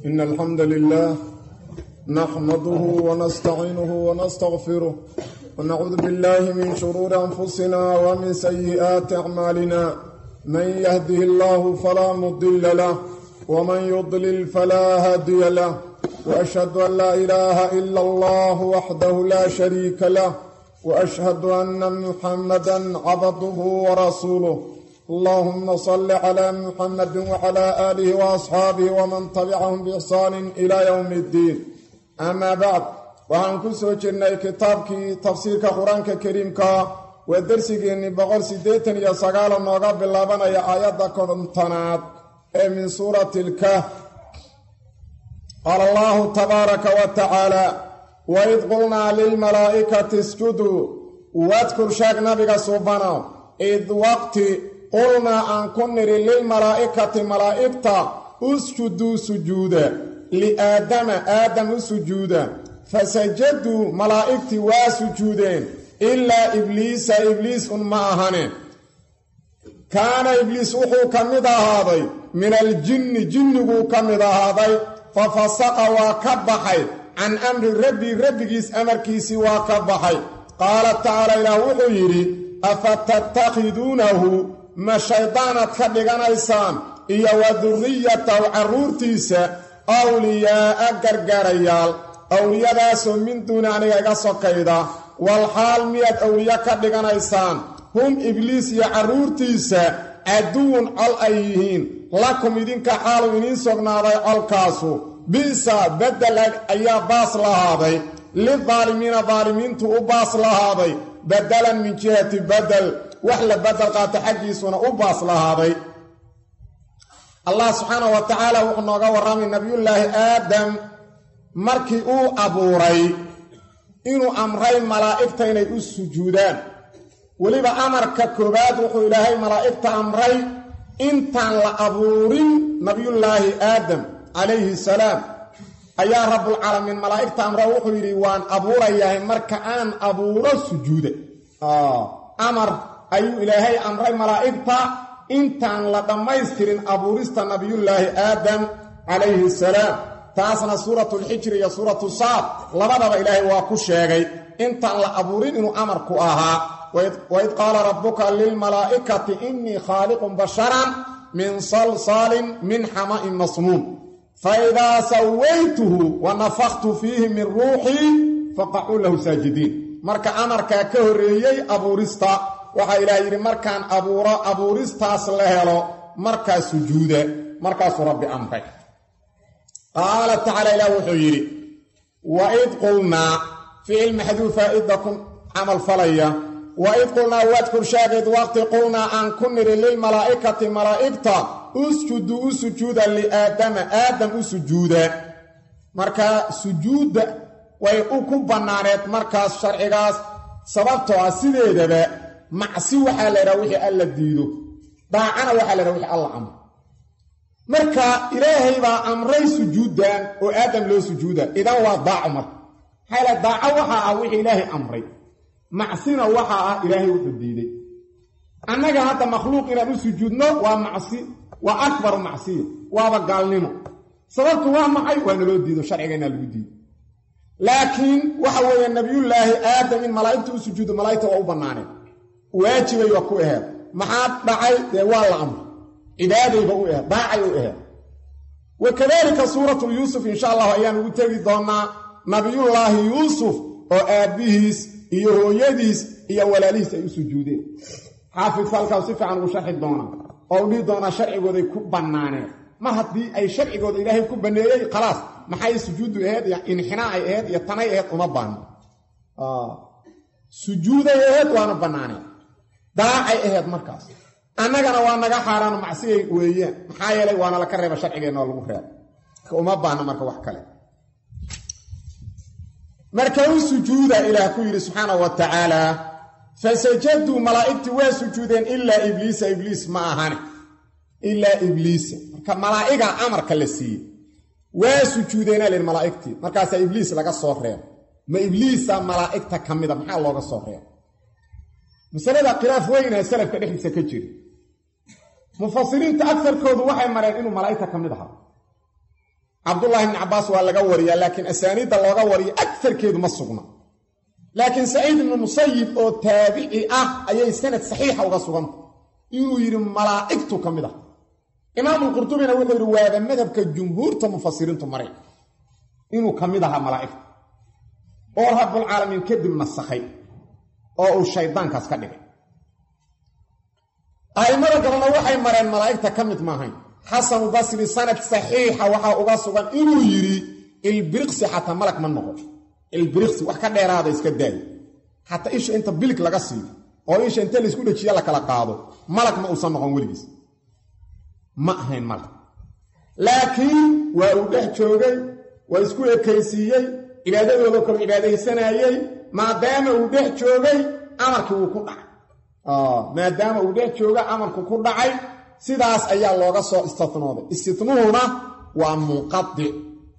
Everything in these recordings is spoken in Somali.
إن الحمد لله نحمده ونستعينه ونستغفره ونعوذ بالله من شرور أنفسنا ومن سيئات أعمالنا من يهده الله فلا مضل له ومن يضلل فلا هادي له وأشهد أن لا إله إلا الله وحده لا شريك له وأشهد أن محمدا عبده ورسوله اللهم صل على محمد وعلى آله وأصحابه ومن تبعهم بإحسان إلى يوم الدين أما بعد waxaan ku soo jirnay kitaabkii tafsiirka qur-aanka kariimka waa dersigeennii boqol siddeetan iyo sagaala nooga bilaabanaya aayadda kontonaad ee min suurati ilkahf qaala allahu tabaaraka wa tacaala waid qulnaa lilmalaa'ikati isjuduu wadkur sheeg nabiga subanow id waqti qulnaa aan ku nidhi lilmalaa'ikati malaa'igta usjuduu sujuuda liaadama aadam u sujuuda fasajaduu malaa'igtii waa sujuudeen ilaa ibliisa ibliis un ma ahane kaana ibliis wuxuu ka mid ahaaday min aljinni jinniguu ka mid ahaaday fa fasaqa waa ka baxay can amri rabbi rabbigiis amarkiisii waa ka baxay qaala tacaala ilaah wuxuu yidhi afa tattakhiduunahu ma shaydaanaad ka dhiganaysaan iyo wa durriyatahu carruurtiisa awliyaa'a gargaarayaal awliyadaasoo min duuni aniga iga sokayda wal xaal miyaad awliye ka dhiganaysaan hum ibliis iyo carruurtiisa caduwun col ay yihiin lakum idinka xaalu idiin sugnaaday colkaasu bi'sa beddel ayaa baas lahaaday lidaalimiina daalimiintu u baas lahaaday badalan min jihati badel wax la bedel qaato xaggiisuna u baas lahaaday allah subxaanahu wa tacaala wuxuu nooga warramay nabiyullaahi aadam markii uu abuuray inuu amray malaa'igta inay u sujuudaan weliba amarka koowaad wuxuu ilaahay malaa'igta amray intaan la abuurin nabiyullaahi aadam calayhi salaam ayaa rabbulcaalamiin malaa'igta amra wuxuu yidhi waan abuurayahay marka aan abuuro sujuuda amar ayuu ilaahay amray malaa'igta intaan la dhammaystirin abuurista nabiyullaahi aadam calayhi salaam taasna suuratulxijri iyo suuratu saad labadaba ilaahay waa ku sheegay intaan la abuurin inuu amarku ahaa waid qaala rabbuka lilmalaa'ikati innii khaaliqun basharan min salsaalin min xama'in masnuun faidaa sawaytuhu wa nafaktu fiihi min ruuxii faqacuu lahu saajidiin marka amarkaa ka horreeyey abuurista waxaa ilaah yidhi markaan abuuro abuuristaas la helo markaa sujuuda markaasuu rabbi amray qaala tacaala ilaah wuxuu yidhi waid qulnaa ficil maxduufa idda ku camal falaya waid qulnaa wadkur sheegayd waqti qulnaa aan ku nidhi lilmalaa'ikati malaa'igta usjudu u sujuuda liaadama aadam u sujuuda marka sujuudda way u ku bannaaneed markaas sharcigaas sababtoo ah sideedaba macsi waxaa la ydhaha wixii alla diido daacana waxaa la ydhaha wixii alla amro marka ilaahay baa amray sujuuddan oo aadam loo sujuuda idan waa daaco marka maxaa la daaco waxaa ah wixii ilaahay amray macsina waxaa ah ilaahay wuxuu diiday annaga hadda makhluuq inaan u sujuudno waa macsi waa akbaru macsiya waaba gaalnimo sababtu waa maxay waa naloo diido sharcigaynaa lagu diido laakiin waxa weeye nabiyullaahi aadam in malaa'igta u sujuudo malaa'igta waa u bannaaneen waajibay waa ku aheed maxaa dhacay dee waa la amray cibaadayba u aheed daacay u aheed wa kadaalika suuratu yuusuf insha allahu ayaan ugu tegi doonnaa nabiyullaahi yuusuf oo aabbihiis iyo hooyadiis iyo walaalihiis ay u sujuudeen xaafidka halkaas si fiican ugu sharxi doonaa oo u dhihi doonaa sharcigooday ku bannaaneen mar haddii ay sharcigooda ilaahay ku banneeyey khalaas maxay sujuuddu aheyd iyo inxinaacay aheyd iyo tanay aheyd uma baahno sujuuday aheyd waana bannaaneen daacay aheyd markaas annagana waa naga xaaraano macsiyay weeyaan maxaa yeelay waana laka reeba sharcigeenna oo lagu reeba uma baahno marka wax kale marka u sujuuda ilaah ku yidhi subxaana wa tacaala fasajaduu malaa'igtii waa sujuudeen ilaa ibliisa ibliis ma ahane ilaa ibliisa marka malaa'igaa amarka la siiyey waa sujuudeenaa lihi malaa'igtii markaasaa ibliis laga soo reeba ma ibliisa malaa'igta ka mida maxaa looga soo reeba masalada khilaaf weynaa salafka dhexdiisa ka jira mufasiriinta agarkoodu waxay mareen inuu malaa'igta ka mid ahaa cabdullaahi ibni cabbaas waa laga wariyaa laakiin asaaniidda looga wariyo agarkeedu ma sugna laakiin saciid ibnu musayib oo taabici ah ayay sanad saxiixa uga suganta inuu yidhi malaa'igtu ka mid ah imaamulqurtubina wuxuu yidhi waaba madhabka jumhuurta mufasiriintu maray inuu ka mid ahaa malaa'igta oo rabbulcaalamiin kadib nasakhay oo uu shayddaankaas ka dhigay a'immada galena waxay mareen malaa'igta ka mid maahayn xasanu basri sanad saxiixa waxaa uga sugan inuu yidhi ilbiriqsi xataa malag ma noqo ilbiriqsi wax ka dheeraada iska daayo xataa isha inta bilig laga siiyo oo isha inta laysku dhejiya la kala qaado malag ma uusan noqon weligiis ma ahayn malag laakiin waa uu dhex joogay waa isku ekaysiiyey cibaadadooda kale cibaadaysanayey maadaama uu dhex joogay amarkii wuu ku dhacay maadaama uu dhex jooga amarku ku dhacay sidaas ayaa looga soo istinooday istinuhuna waa munqadic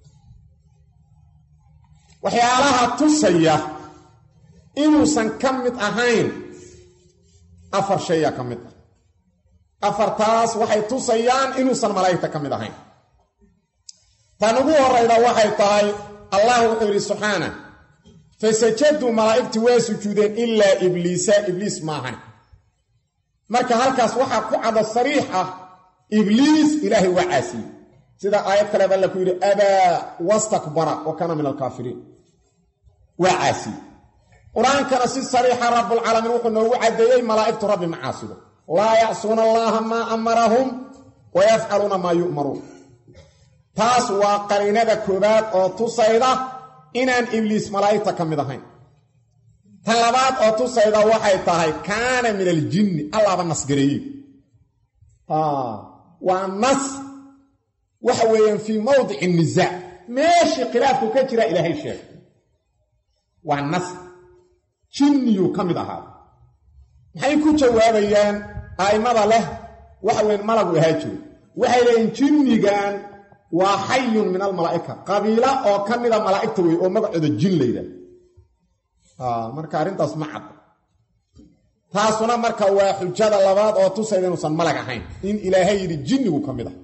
waxyaalaha tusaya inuusan ka mid ahayn afar shayaa ka mid ah afartaas waxay tusayaan inuusan malaa'igta ka mid ahayn tan ugu horayda waxay tahay allah wuxuu yidhi subxaana fasajaduu malaa'igti waa sujuudeen ilaa ibliisa ibliis maahan marka halkaas waxaa ku cado sariix ah ibliis ilaahay waa caasiyey sida aayad kaleeba alla ku yidhi abaa wastakbara wa kaana min alkaafiriin waa caasiyey qur-aankana si sariixa rabbulcaalamiin wuxuu noogu caddeeyey malaa'igtu rabbi ma caasido laa yacsuuna allaaha maa amarahum wa yafcaluuna maa yu'maruun taas waa qariinada koowaad oo tusayda inaan ibliis malaa'igta ka mid ahayn tan labaad oo tusayda waxay tahay kaana min aljinni allaaba nasgareeyey waa nas waxa weeyaan fii mawdici nisaac meeshii khilaafku ka jira ilaahay sheegay waa nas jinniyuu ka mid ahaa maxay ku jawaabayaan a'immada leh waxa weyan malagu ahaa jiro waxay leeyiin jinnigan waa xayun min almalaa'ika qabiila oo ka mida malaa'igta wey oo magacooda jin layidhaah marka arrintaas ma cad taasuna marka waa xujada labaad oo tusayda inuusan malag ahayn in ilaahay yidhi jinnigu ka mid ah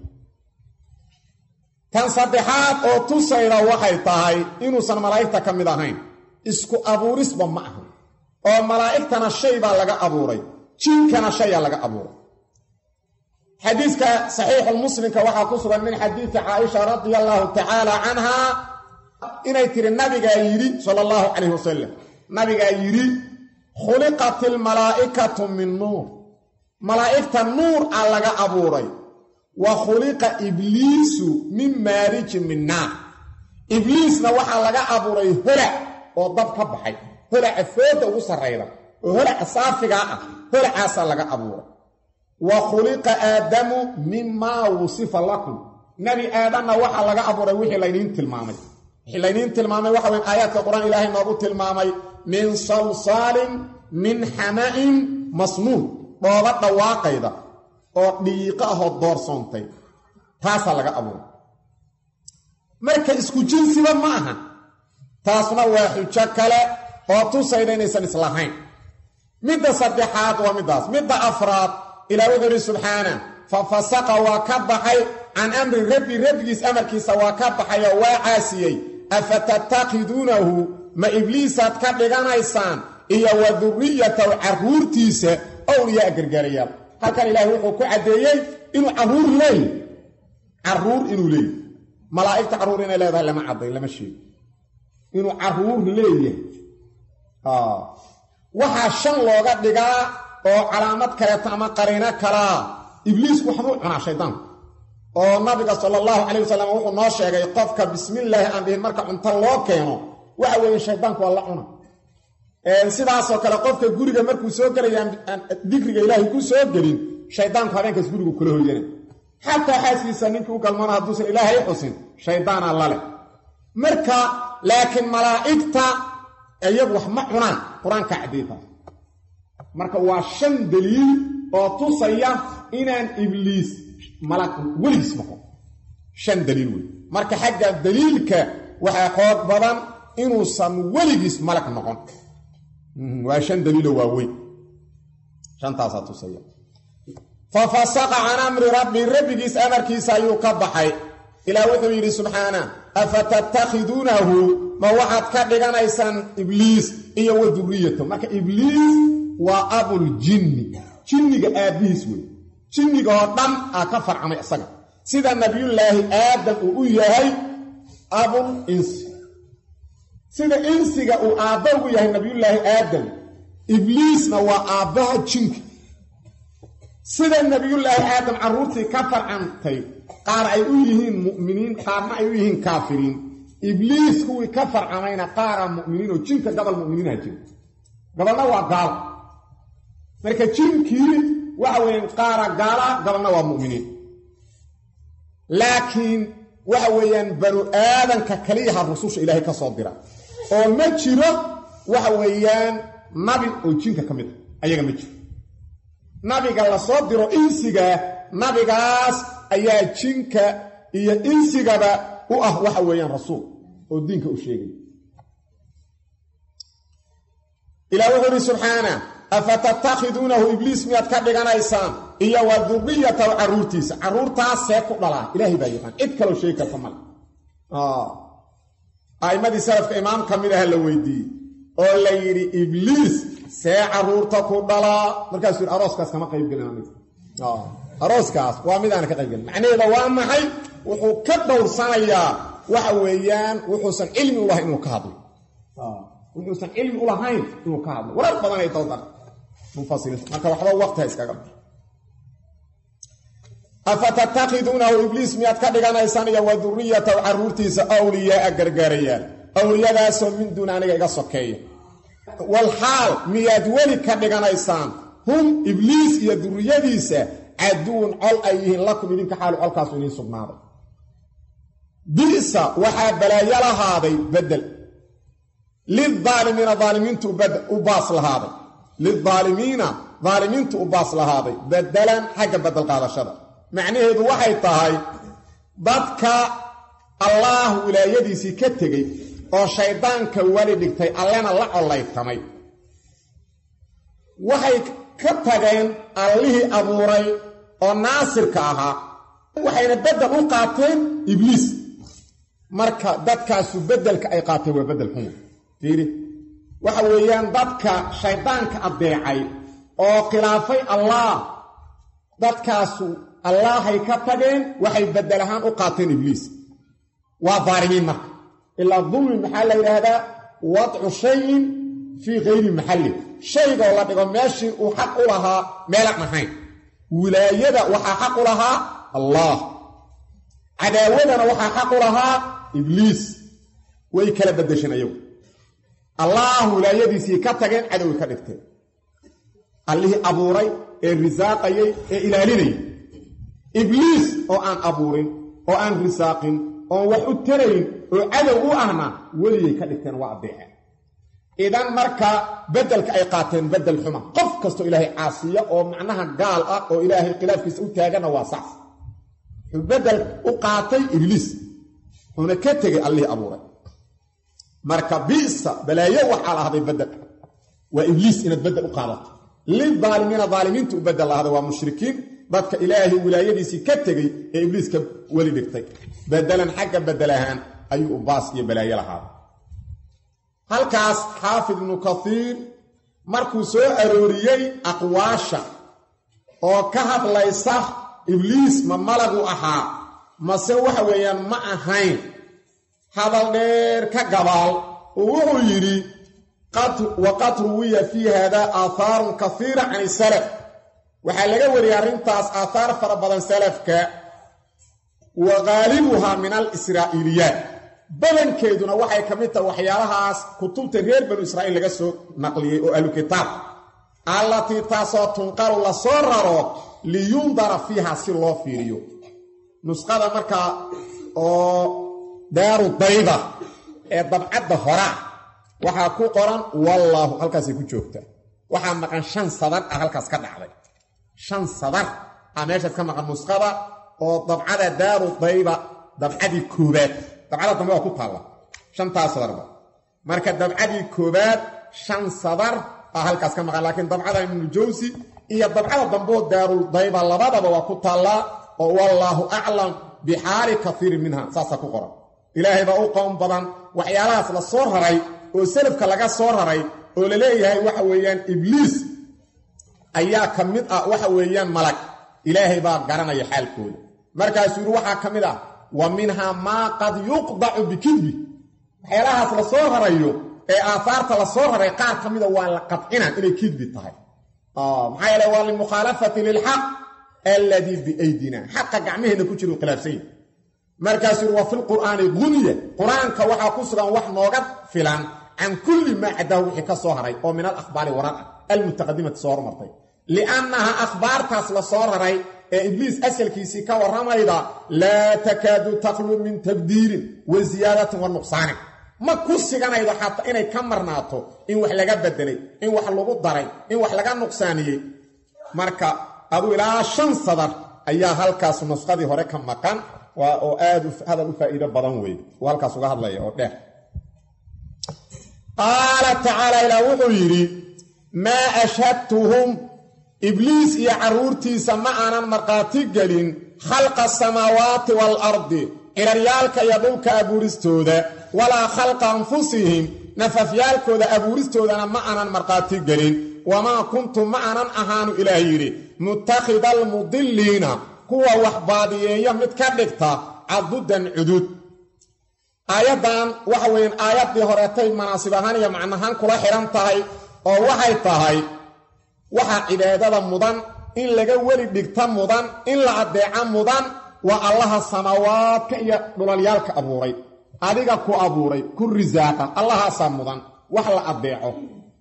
tan saddexaad oo tusayda waxay tahay inuusan malaa'igta ka mid ahayn isku abuurisba ma aha oo malaa'igtana shay baa laga abuuray jinkana shayaa laga abuuray xadiiska saxiixulmuslimka waxaa ku sugan min xadiidi caaisha radia allaahu tacaala canhaa inay tiri nabigaa yidhi sala allahu calayh wasalam nabigaa yidhi khuliqat ilmalaa'ikatu min nuur malaa'igta nuur a laga abuuray wa khuliqa ibliisu min maarijin min naar ibliisna waxaa laga abuuray holac oo dab ka baxay holaca fooda ugu sarrayda oo holaca saafigaa ah holacaasaa laga abuuray wa khuliqa aadamu mimaa wusifa lakum nebi aadanna waxaa laga abuuray wixii laydiin tilmaamay wixii laydiin tilmaamay waxa weyn aayaadka qur-aan ilaahay noogu tilmaamay min salsaalin min xama'in masnuun dhooba dhawaaqayda oo dhiiqo ahoo doorsoontay taasaa laga abuuray marka isku jinsiba ma aha taasna waa xujo kale oo tusayda inaysan islahayn midda saddexaad waa middaas midda afraad ilaa wuxuu yidhi subxaana fa fasaqa waa ka baxay can amri rabbi rabbigiis amarkiisa waa ka baxay oo waa caasiyey afa tattakiduunahu ma ibliisaad ka dhiganaysaan iyo wa durriyatahu carruurtiisa owliyaa gargaarayaal halkan ilaahay wuxuu ku caddeeyey inuu carruur leeyahy carruur inuu leeyahy malaa'igta carruur inay leedahay lama cadday lama sheego inuu carruur leeyahay waxaa shan looga dhigaa oo calaamad kaleeto ama qariino kalaa ibliisku waxbuu cunaa shaydaanku oo nabiga sala allahu calayh wasalam wuxuu noo sheegay qofka bismillaahi aan dhihin marka cunto loo keeno waxa weeye shaydaanku waa la cuna sidaasoo kale qofka guriga markuu soo gelaya aan dikriga ilaahay ku soo gelin shaydaanku habeenkaas gurigu kula hoyana xataa xaaskiisa ninkii u galmana hadduusan ilaahay xusin shaydaana laleh marka laakiin malaa'igta iyagu wax ma cunaan qur-aanka caddeetaas marka waa shan daliil oo tusaya inaan ibliis malag weligiis noqon shan daliil wey marka xagga daliilka waxaa xoog badan inuusan weligiis malag noqon waa shan daliilo waaweyn shantaasaa tusaya fa fasaqa can amri rabbi rabbigiis amarkiisa ayuu ka baxay ilaah wuxuu yidhi subxaana afatattakhiduunahu ma waxaad ka dhiganaysaan ibliis iyo wa duriyatahu marka ibliis waa abuljinni jinniga aabbihiis wey jinniga oo dhan aa ka farcamay isaga sida nabiyullaahi aadam uu u yahay abul insi sida insiga uu aabba ugu yahay nabiyullaahi aadam ibliisna waa aabbaha jinka sida nabiyullaahi aadam carruurtii ka farcantay qaar ay u yihiin mu'miniin qaarna ay u yihiin kaafiriin ibliis kuwii ka farcamayna qaara mu'miniin oo jinka gabal mu'miniinha jira gabalna waa gaal marka jinkii waxa weeyaan qaara gaala gabalna waa mu'miniin laakiin waxa weeyaan banu aadanka kaliyaha rususha ilaahay ka soo dira oo ma jiro waxa weeyaan nabi oo jinka ka mid a ayaga ma jiro nabiga la soo diro insiga nabigaas ayaa jinka iyo insigaba u ah waxa weeyaan rasuul oo diinka u sheegay ilaah wuxuu ihi subxaana afatattakhiduunahu ibliis miyaad ka dhiganaysaan iyo wa duriyatahu carruurtiisa carruurtaas see ku dhalaa ilaahay baa yaqaan cid kaloo sheegi karta male a'immadii salafka imaam ka mid aha la weydiiyey oo la yidhi ibliis see carruurta ku dhalaa markaasuu yidhi arooskaas kama qaybgelin aniga arooskaas waa mid aana ka qaybgelin macnaheeda waa maxay wuxuu ka dhowrsanayaa waxa weeyaan wuxuusan cilmi u lahayn inuu ka hadlo wuxuusan cilmi u lahayn inuu ka hadlo warar badan ay dowdar mufasiriinta marka waxba waqti ha iskaga afatattakhiduunahu ibliis miyaad ka dhiganaysaan iyo wa duriyatahu carruurtiisa awliyaaa gargaarayaal awliyadaasoo min duun aniga iga sokeeya walxaal miyaad weli ka dhiganaysaan hum ibliis iyo duriyadiisa caduwun col ay yihiin lakum idinka xaalu colkaasu idiin sugnaaday bisa waxaa balaayo lahaaday bedel lilaalimiina aalimiintu u baas lahaaday lilaalimiina daalimiintu u baas lahaaday bedelan xagga bedel qaadashada macnaheedu waxay tahay dadka allaah wilaayadiisii ka tegey oo shayddaanka weli dhigtay allena la collaytamay waxay ka tageen allihii abuuray oo naasirka ahaa waxayna beddel u qaateen ibliis marka dadkaasu beddelka ay qaateen waa beddel xuma fiiri waxa weeyaan dadka shayddaanka addeecay oo khilaafay allaah dadkaasu allaahay ka tageen waxay beddel ahaan u qaateen ibliis waa daalimiin marka ilaa dulmi maxaa la yidhaahdaa wadcu shayin fii kayri maxalli shaygoo la dhigo meeshii uu xaq u lahaa meelaan ahayn wilaayada waxaa xaq u lahaa allaah cadaawadana waxaa xaq u lahaa ibliis way kala beddesheen ayagu allaah wilaayadiisii ka tageen cadoway ka dhigteen allihii abuuray ee risaaqayay ee ilaalinayay ibliis oo aan abuurin oo aan risaaqin oon wax u tarayn oo cadow u ahna weligay ka dhigteen waa addeeceen idan marka beddelka ay qaateen beddel xuma qof kastoo ilaahay caasiya oo macnaha gaal ah oo ilaahay khilaafkiisa u taagana waa sax wuxuu beddel u qaatay ibliis wuxuuna ka tegay allihii abuuray marka bisa balaayo waxaa lahday beddel waa ibliis inaad beddel u qaadato lidaalimiina daalimiinta u beddel lahday waa mushrikiin dadka ilaahay wilaayadiisii ka tegey ee ibliiska weli dhigtay beddelan xagga beddel ahaan ayuu u baas iyo balaayo lahaaday halkaas xaafid ibnu kaiir markuu soo arooriyey aqwaasha oo ka hadlaysa ibliis ma malagu ahaa mase waxa weeyaan ma ahayn hadal dheer ka gabaal oo wuxuu yidhi waqad ruwiya fii hada aahaarun kaiira can isalaf waxaa laga wariyay arrintaas aahaar fara badan salafka wa qaalibuhaa min alisraa'iiliyaat badankeeduna waxay ka mid tahay waxyaalahaas kutubta reer banu israa'iil laga soo naqliyey oo ahlukitaab allatii taasoo tunqalu la soo raro liyundara fiiha si loo fiiriyo nusqada markaa oo daaru dayda ee dabcadda horaa waxaa ku qoran wallaahu halkaasay ku joogtaa waxaa maqan shan sadar ah halkaas ka dhacday shan sadar ah meeshaas ka maqan nusqada oo dabcada daaru dayda dabcadii koobaad dabcada dambe waa ku taalla shantaas sadarba marka dabcadii koobaad shan sadar ah halkaas ka maqan laakiin dabcada ibnujawsi iyo dabcada dambeo daarul dayba labadaba waa ku taallaa oo wallaahu aclam bixaali kaiirin minha saasaa ku qoran ilaahay baa u qown badan waxyaalahaas la soo raray oo salafka laga soo raray oo la leeyahay waxa weeyaan ibliis ayaa ka mid ah waxa weeyaan malag ilaahay baa garanaya xaalkooda markaasuu yidhi waxaa ka mid ah wa minhaa maa qad yuqdacu bikidbi waxyaalahaas la soo rarayo ee aahaarta la soo raray qaar ka mida waa la qadcina inay kidbi tahay maxaa yeele waa limukhaalafati lilxaq alladii biaydina xaqa gacmaheenna ku jira u khilaafsan yahi markaasuu yidhi wa fi lqur'aani guniya qur-aanka waxaa ku sugan wax nooga filan can kulli maa cadaahu wixii ka soo haray oo min alakhbaari warar ah almutaqadimati soo hormartay liannaha akhbaartaas la soo raray ee ibliis asalkiisii ka warramayda laa takaadu takhlu min tabdiilin wa siyaadatin wa nuqsaanin ma ku siganaydo xataa inay ka marnaato in wax laga bedelay in wax lagu daray in wax laga nuqsaaniyey marka aduu ilaa shan sadar ayaa halkaas nusqadii hore ka maqan oo aad hadal u faa'iido badan weeye uu halkaas uga hadlaya oo dheer qaala tacaala ilaah wuxuu yidhi maa ashhadtuhum ibliis iyo carruurtiisa ma aanan markhaati gelin khalqa asamaawaati waalardi ciraryaalka iyo dhulka abuuristooda walaa khalqa anfusihim nafafyaalkooda abuuristoodana ma aanan markhaati gelin wamaa kuntu ma aanan ahaanu ilaah yidhi mutakhida almudilliina kuwa wax baadiyeeya mid ka dhigta cadudan cudud aayaddan waxa weeyaan aayaddii horeetay manaasib ahaan iyo macnahaan kula xidhan tahay oo waxay tahay waxaa cibaadada mudan in laga weli dhigta mudan in la addeeca mudan waa allaha samaawaadka iyo dhulalyaalka abuuray adiga ku abuuray ku risaaqa allahaasaa mudan wax la addeeco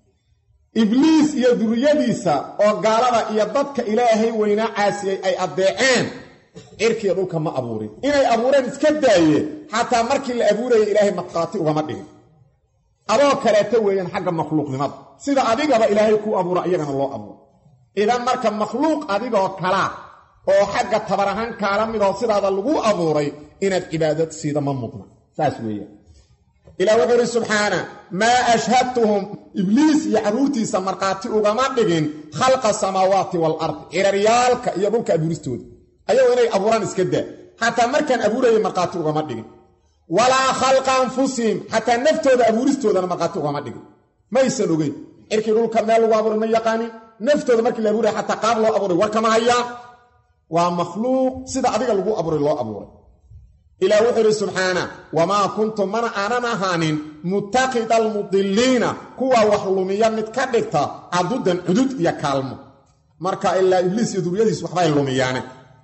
ibliis iyo duriyadiisa oo gaalada iyo dadka ilaahay weynaa caasiyey ay addeeceen cirkiiyo dhulka ma abuurin inay abuureen iska daaye xataa markii la abuuraya ilaahay markhaati ugama dhigin adoo kaleeto weeyaan xagga makhluuqnimada sida adigaba ilaahay kuu abuura iyagana loo abuuro idan marka makhluuq adigoo kalaa oo xagga tabar ahaan kaala midoo sidaada lagu abuuray inaad cibaadad siida ma mudna saas weeyaan ilah wuxuu idhi subxaana maa ashhadtuhum ibliis iyo carruurtiisa markhaati ugama dhigin khalqa samaawaati waalardi ciraryaalka iyo dhulka abuuristooda ayagoo inay abuuraan iska daa xataa markaan abuurayay markhaati ugama dhigin walaa khalqa anfusihim xataa naftooda abuuristoodana markhaati ugama dhigin maysan ogeyn cirkii dhulka meel lagu abuuray ma yaqaanin naftooda markii la abuuraya xataa qaab loo abuuray war kama hayaan waa makhluuq sida adiga lagu abuuray loo abuuray ilaah wuxuu idhi subxaana wamaa kuntu mana aanan ahaanin mutakida almudiliina kuwa wax lumiya mid ka dhigta cadudan cudud iyo kaalmo marka ilaa ibliis iyo duriyadiis waxbay lumiyaane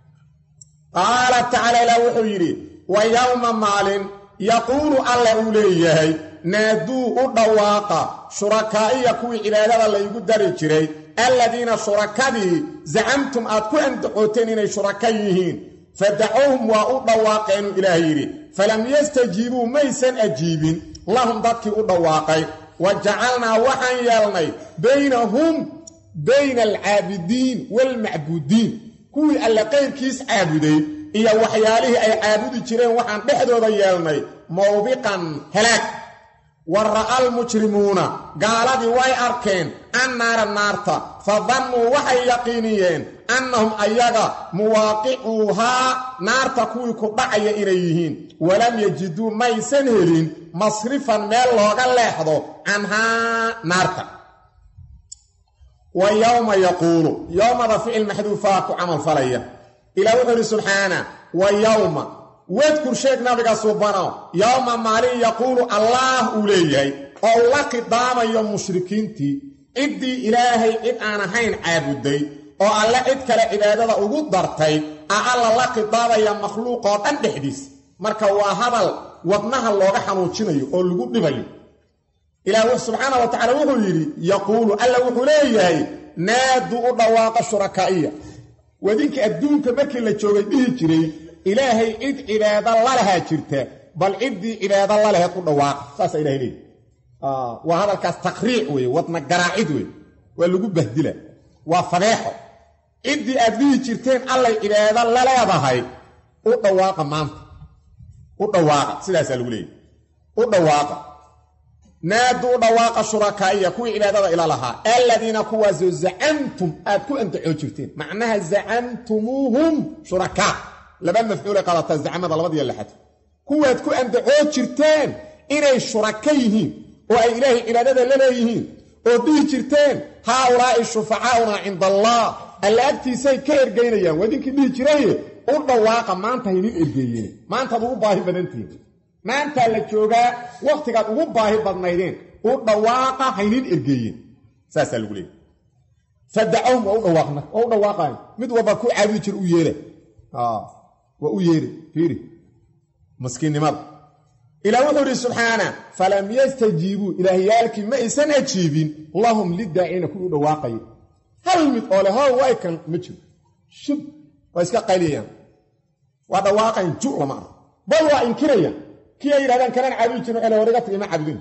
qaala tacaala ilaah wuxuu yidhi wa yowma maalin yaquulu alla uu leeyahay naaduu u dhawaaqa shurakaa'iya kuwii cibaadada laygu dari jiray alladiina shurakadii zacamtum aad ku andacooteen inay shuraka yihiin fadacuuhum waa u dhawaaqeenu ilaah yidhi falam yastajiibuu maysan ajiibin lahum dadkii u dhawaaqay wa jacalnaa waxaan yeelnay baynahum bayna alcaabidiin waalmacbuudiin kuwii alle qayrkiis caabuday iyo waxyaalihii ay caabudi jireen waxaan dhexdooda yeelnay mawbiqan halaag wa ra'a almujrimuuna gaaladii way arkeen annaara naarta fa dannuu waxay yaqiiniyeen annahum ayaga muwaaqicuuhaa naarta kuwii ku dhacaya inay yihiin walam yajiduu maysan helin masrifan meel looga leexdo canhaa naarta wa yowma yaquulu yowmada ficil maxduufaa ku camalfalaya ilaah wuxuu idhi subxaana wa yowma wadkur sheeg nabiga subano yowma maalin yaquulu allaah uu leeyahay oo uu la khidaamayo mushrikiintii ciddii ilaahay cid aan ahayn caabuday oo alle cid kale cibaadada ugu dartay a alla la khidaabaya makhluuqoo dhan dhexdiis marka waa hadal wadnaha looga xanuujinayo oo lagu dhibayo ilaah subxaana wa tacala wuxuu yidhi yaquulu alla wuxuu leeyahay naadu u dhawaaqa shurakaa'iya wadinka adduunka markii la joogay dhihi jiray ilaahay cid cibaado lalahaa jirta bal ciddii cibaado lalaheed u dhawaaqa saasaa ilahay leeyahy waa hadalkaas taqriic weeye wadna garaacid wey waa lagu bahdila waa fadeexo ciddii aad dhihi jirteen allay cibaado la leedahay u dhawaaqa maanta u dhawaaqa sidaasaa lagu leeyahy u dhawaaqa naadu u dhawaaqa shurakaa'iya kuwii cibaadada ila lahaa aladiina kuwaasoo zacamtum aad ku andacoo jirteen macnaha zacamtumuuhum shurakaa laba mafcuulay qaadataa zacmada labadiyo lixad kuwaad ku andacoo jirteen inay shuraka yihiin oo ay ilaahay cibaadada la leeyihiin oo dhihi jirteen haaulaa'i shufacaauna cinda allah alla agtiisay ka ergaynayaan waa idinkii dhihi jiraye u dhawaaqa maanta haynin ergeeyeen maantaad ugu baahi badantihin maantaa la joogaa wakhtigaad ugu baahi badnaydeen u dhawaaqa haynin ergeeyeen saasaa lagu leeyay fadacahum waa u dhawaaqna waa u dhawaaqayo mid walba ku caabudi jira u yeela waa u yeeri fiiri maskiinnimada ilaah wuxuu idhi subxaana falam yastajiibuu ilaahyaalkii ma aysan ajiibin lahum lidaaciina kuwii u dhawaaqaya hal mid oo le how way kan ma jiro shub waa iska qayliyayaan waa dhawaaqayn ju lama arko bal waa inkirayaan kii ay yidhahdaan kanaan caabudi jirin waxay horiga tagay ma caabudin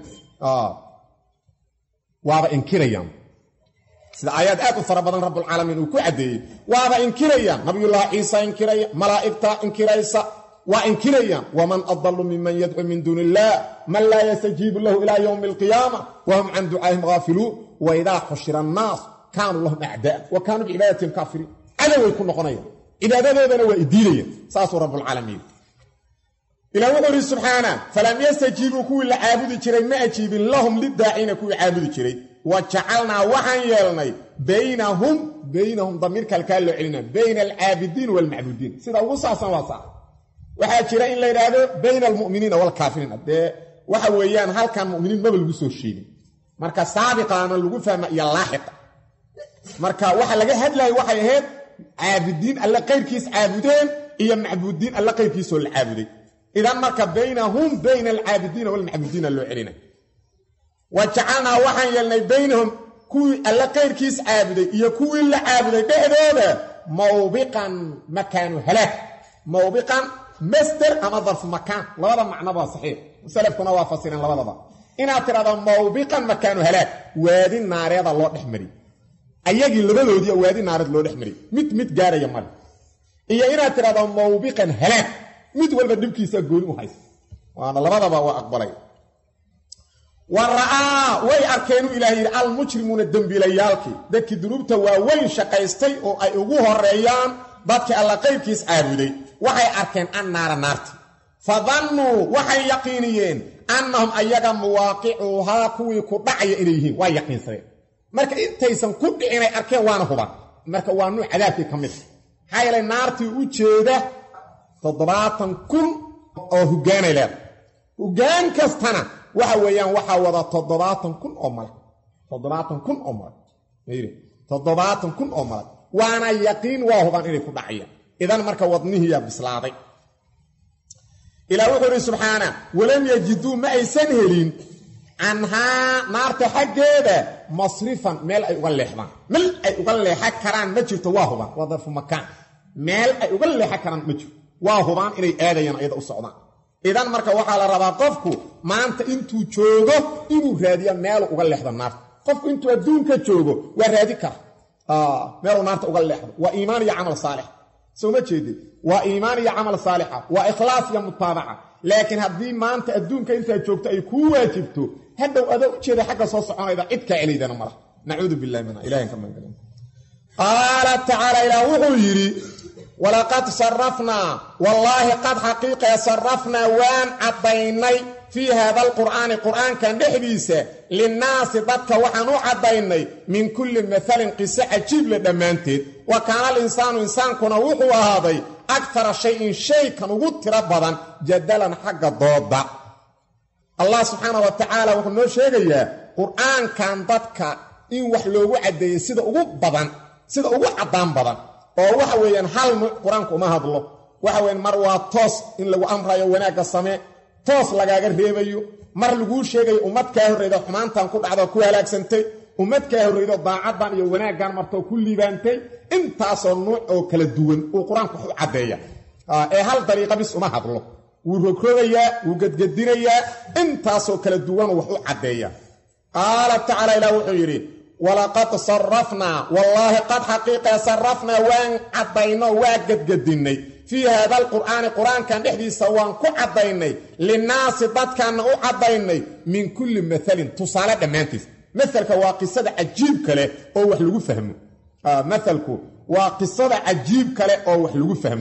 waaba inkirayaan sida aayaad aad u fara badan rabbulcaalamiin uu ku caddeeyey waaba inkirayaan nabiyullaahi ciisa inkiraya malaa'igta inkiraysa waa inkirayaan waman adalu miman yadcu min duuni illaah man laa yastajiibu lahu ilaa yowmi alqiyaama wahum can ducaahim haafiluun waidaa xushira annaas kaanuu lahum acdaa wa kaanuu bicibaadatim kaafiriin cadoway ku noqonayaan cibaadadoodana waa idiidayaan saasuu rabbulcaalamiin ilah wuxuu ihi subxaana falam yastajiibuu kuwii la caabudi jiray ma ajiibin lahum lidaaciina kuwii caabudi jiray wa jacalnaa waxaan yeelnay baynahum baynahum damiirka halkaa loo celina bayna alcaabidiin waalmacbuudiin sida ugu saabsan waa saa waxaa jira in la yidhaahdo bayna almu'miniina waalkaafiriin dee waxa weeyaan halkan mu'miniin maba lagu soo sheegin marka saabiqaana lagu fahma iyo laaxiqa marka waxa laga hadlayo waxay ahayd caabidiin alle qayrkiis caabudeen iyo macbuudiin alle qayrkiisoo la caabuday idan marka baynahum bayna alcaabidiina waalmacbuudiina loo celinay wa jacalnaa waxaan yeelnay baynahum kuwii alle qayrkiis caabuday iyo kuwii la caabuday dhexdooda mawbiqan makaanu halaag mawbiqan masder ama darfu makaan labada macnoba saxiix salafkuna waa fasireen labadaba inaad tidhahdo mawbiqan makaanu halaag waadi naareeda loo dhex mariy ayagii labadoodii waadi naareed loo dhex mariy mid mid gaaraya male iyo inaad tidhahdo mawbiqan halaag mid walba dhibkiisa gooni u haysta waana labadaba waa aqbalay wa ra'aa way arkeenuu ilaah yidhi almujrimuuna dembiilayaalkii dadkii dunuubta waaweyn shaqaystay oo ay ugu horeeyaan dadkii alla qaybkiis caabuday waxay arkeen annaara naarti fa dannuu waxay yaqiiniyeen annahum ayaga muwaaqicuuhaa kuwii ku dhacaya inay yihiin waa yaqiinsadeen marka intaysan ku dhicinay arkeen waana huban marka waa nuuc cadaabkii ka mid maxaa yeelay naartii u jeeda toddobaatan kun oo hoggaanay leedahay hoggaan kastana waxa weeyaan waxaa wada toddobaatan kun oo malag toddobaatan kun oo malag mayri toddobaatan kun oo malag waana yaqiin waa huban inay ku dhacayaan idan marka wadnihiiyaa bislaaday ilaa wuxuu idhi subxaana walam yajiduu ma aysan helin canhaa naarta xaggeeda masrifan meel ay uga leexdaan meel ay uga leexan karaan ma jirto waa hubaan waa darfu makaan meel ay uga leexan karaan ma jirto waa hubaan inay aadayaan ayada u socdaan idan marka waxaa la rabaa qofku maanta intuu joogo inuu raadiya meelu uga leexdo naarta qofku intuu adduunka joogo waa raadi kara meeluu naarta uga leexdo waa iimaan iyo camal saalix soo ma jeedid waa iimaan iyo camal saalixa waa ikhlaas iyo mutaabaca laakiin haddii maanta adduunka intaa joogto ay kuu waajibto hadhow adoo u jeeda xagga soo soconayda cid kaa celaydana mala nacuudu billahi minha ilahan ka magan qaala tacaala ilaah wuxuu yidhi walaqad sarafnaa wallaahi qad xaqiiqee sarafnaa waan caddaynay fii haada alqur'aani qur'aankan dhexdiisa linnaasi dadka waxaan u caddaynay min kulli maalin qiso cajiible dhammaanteed wa kaana alinsaanu insaankuna wuxuu ahaaday akara shayin shaykan ugu tiro badan jadalan xagga dooda allah subxaana wa tacaala wuxuu noo sheegayaa qur'aankan dadka in wax loogu caddeeyey sida ugu badan sida ugu caddaan badan oo waxa weeyaan hal nuuc qur-aanku uma hadlo waxa weyaan mar waa toos in lagu amrayo wanaagga samee toos lagaaga reebayo mar laguu sheegayo ummad kaa horreyda xumaantan ku dhacdoo ku halaagsantay ummad kaa horreydo daacaddan iyo wanaaggan martoo ku liibaantay intaasoo nuuc oo kala duwan uu qur-aanku wax u caddeeya ee hal dariiqa bis uma hadlo wuu rogrogayaa wuu gedgedinayaa intaasoo kala duwanuu wax u caddeeya qaala tacaala ilaah wuxuu yidhi walaqad sarafnaa wallaahi qad xaqiiqee sarafnaa waan caddayno waa gedgedinnay fii haada alqur'aani qur-aankan dhexdiisa waan ku caddaynay linnaasi dadkaanna u caddaynay min kulli maalin tusaale dhammaantiis maalka waa qisada cajiib kale oo wax lagu fahmo maalku waa qisada cajiib kale oo wax lagu fahmo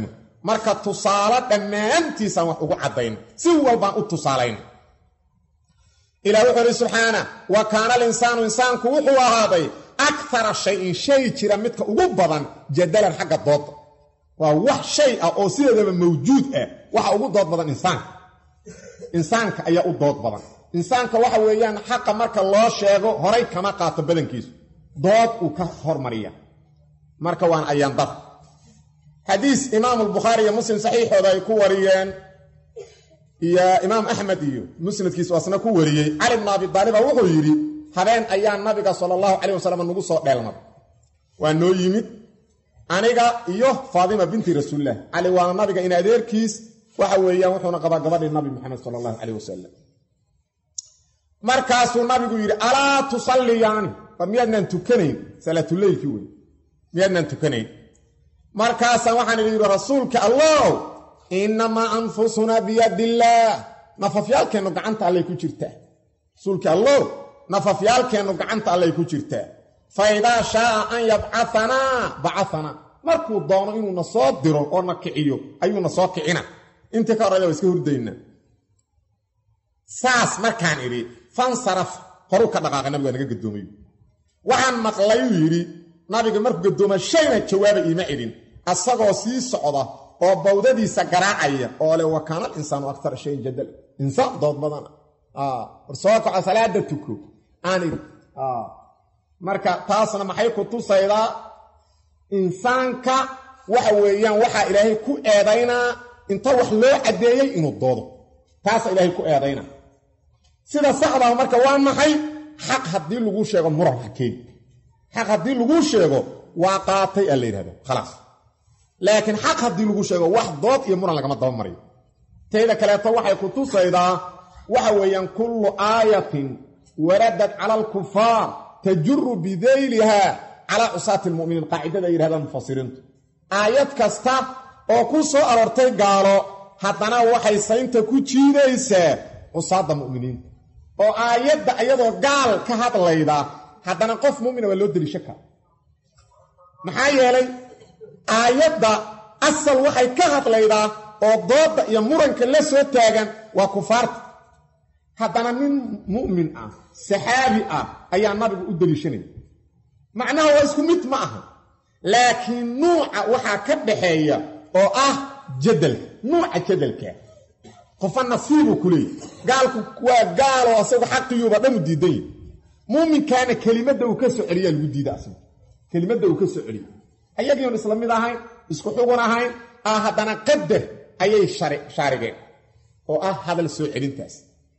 marka tusaale dhammaantiisaan wax ugu caddayn si walbaan u tusaalayn ilah wuxuu ihi subxaana wa kaana alinsaanu insaanku wuxuu ahaaday akara shayin shay jira midka ugu badan jadalan xagga dooda waa wax shay ah oo sideedaba mawjuud ah waxa ugu dood badan insaanka insaanka ayaa u dood badan insaanka waxa weeyaan xaqa marka loo sheego horay kama qaato badankiisu dood uu ka hormariya marka waan ayaandar xadiis imaamu albukhaari iyo muslim saxiixooda ay ku wariyeen iyo imaam axmed iyo musnadkiisu asna ku wariyey cali bnu abi daaliba wuxuu yidhi habeen ayaa nabiga sala allahu calayh wasalam nagu soo dheelmad waa noo yimid aniga iyo faadima binti rasuulilah cali waana nabiga in adeerkiis waxa weeyaan wuxuuna qabaa gabadhii nabi maxamed sala allahu calayh wasalam markaasuu nabigu yidhi alaa tusalliyaani war miyaadnaan tukanayn salaatuleylkii wey miyaadnaan tukanayn markaasaan waxaan idhi yidhi rasuulka allow innamaa anfusunaa biyadillaah nafafyaalkeennu gacanta allay ku jirtaa rasuulka allow nafafyaalkeennu gacanta allay ku jirtaa fa idaa shaaa an yabcaanaa bacaanaa markuu doono inuu na soo diro oo na kiciyo ayuu na soo kicina intii ka horrayda waa iska hurdayna saas markaan idhi fansaraf horuu ka dhaqaaqay nabiga naga gadoomayo waxaan maqlayuu yidhi nabiga markuu gadooma shayna jawaaba iima cidhin asagoo sii socda oo bawdadiisa garaacaya oo le wa kaana alinsaanu akara shayin jadal insaan dood badana war soo kaco salaada tuko aan idhi marka taasna maxay ku tusaydaa insaanka waxa weeyaan waxaa ilaahay ku eedaynaa inta wax loo caddeeyey inuu doodo taasa ilaahay ku eedaynaa sida saxdaa marka waa maxay xaq haddii laguu sheego muran hakeed xaq haddii laguu sheego waa qaatay aa la yidhahda khalaas laakiin xaq haddii lagu sheego wax dood iyo muran lagama daba mariyo tayda kaleeto waxay ku tusaydaa waxa weeyaan kullu aayatin waradad cala alkufaar tajuru bidayliha calaa cusaati lmuminiin qaacidada ay yidhahdaan mufasiriintu aayad kasta oo ku soo aroortay gaalo haddana waxay saynta ku jiidaysaa cusaadda mu'miniinta oo aayadda iyadoo gaal ka hadlayda haddana qof mu'mina waa loo deliisho kara maxaa yeelay aayadda asal waxay ka hadlaydaa oo doodda iyo muranka la soo taagan waa kufaarta haddana nin mu'min ah saxaabi ah ayaa nabigu u deliishanaya macnaha waa isku mid ma aha laakiin nuuca waxaa ka dhaxeeya oo ah jadalka nuuca jadalka qofa nasiibuu ku leeyahy gaalku waa gaaloo asagu xaqiyuuba dhan u diidan yahy muuminkaana kelimadda uu ka soo celiyaa lagu diida asagu kelimadda uu ka soo celiya ayagiion isla mid ahayn isku xugun ahayn ah haddana qadar ayay shaarigeen oo ah hadal soo celintaas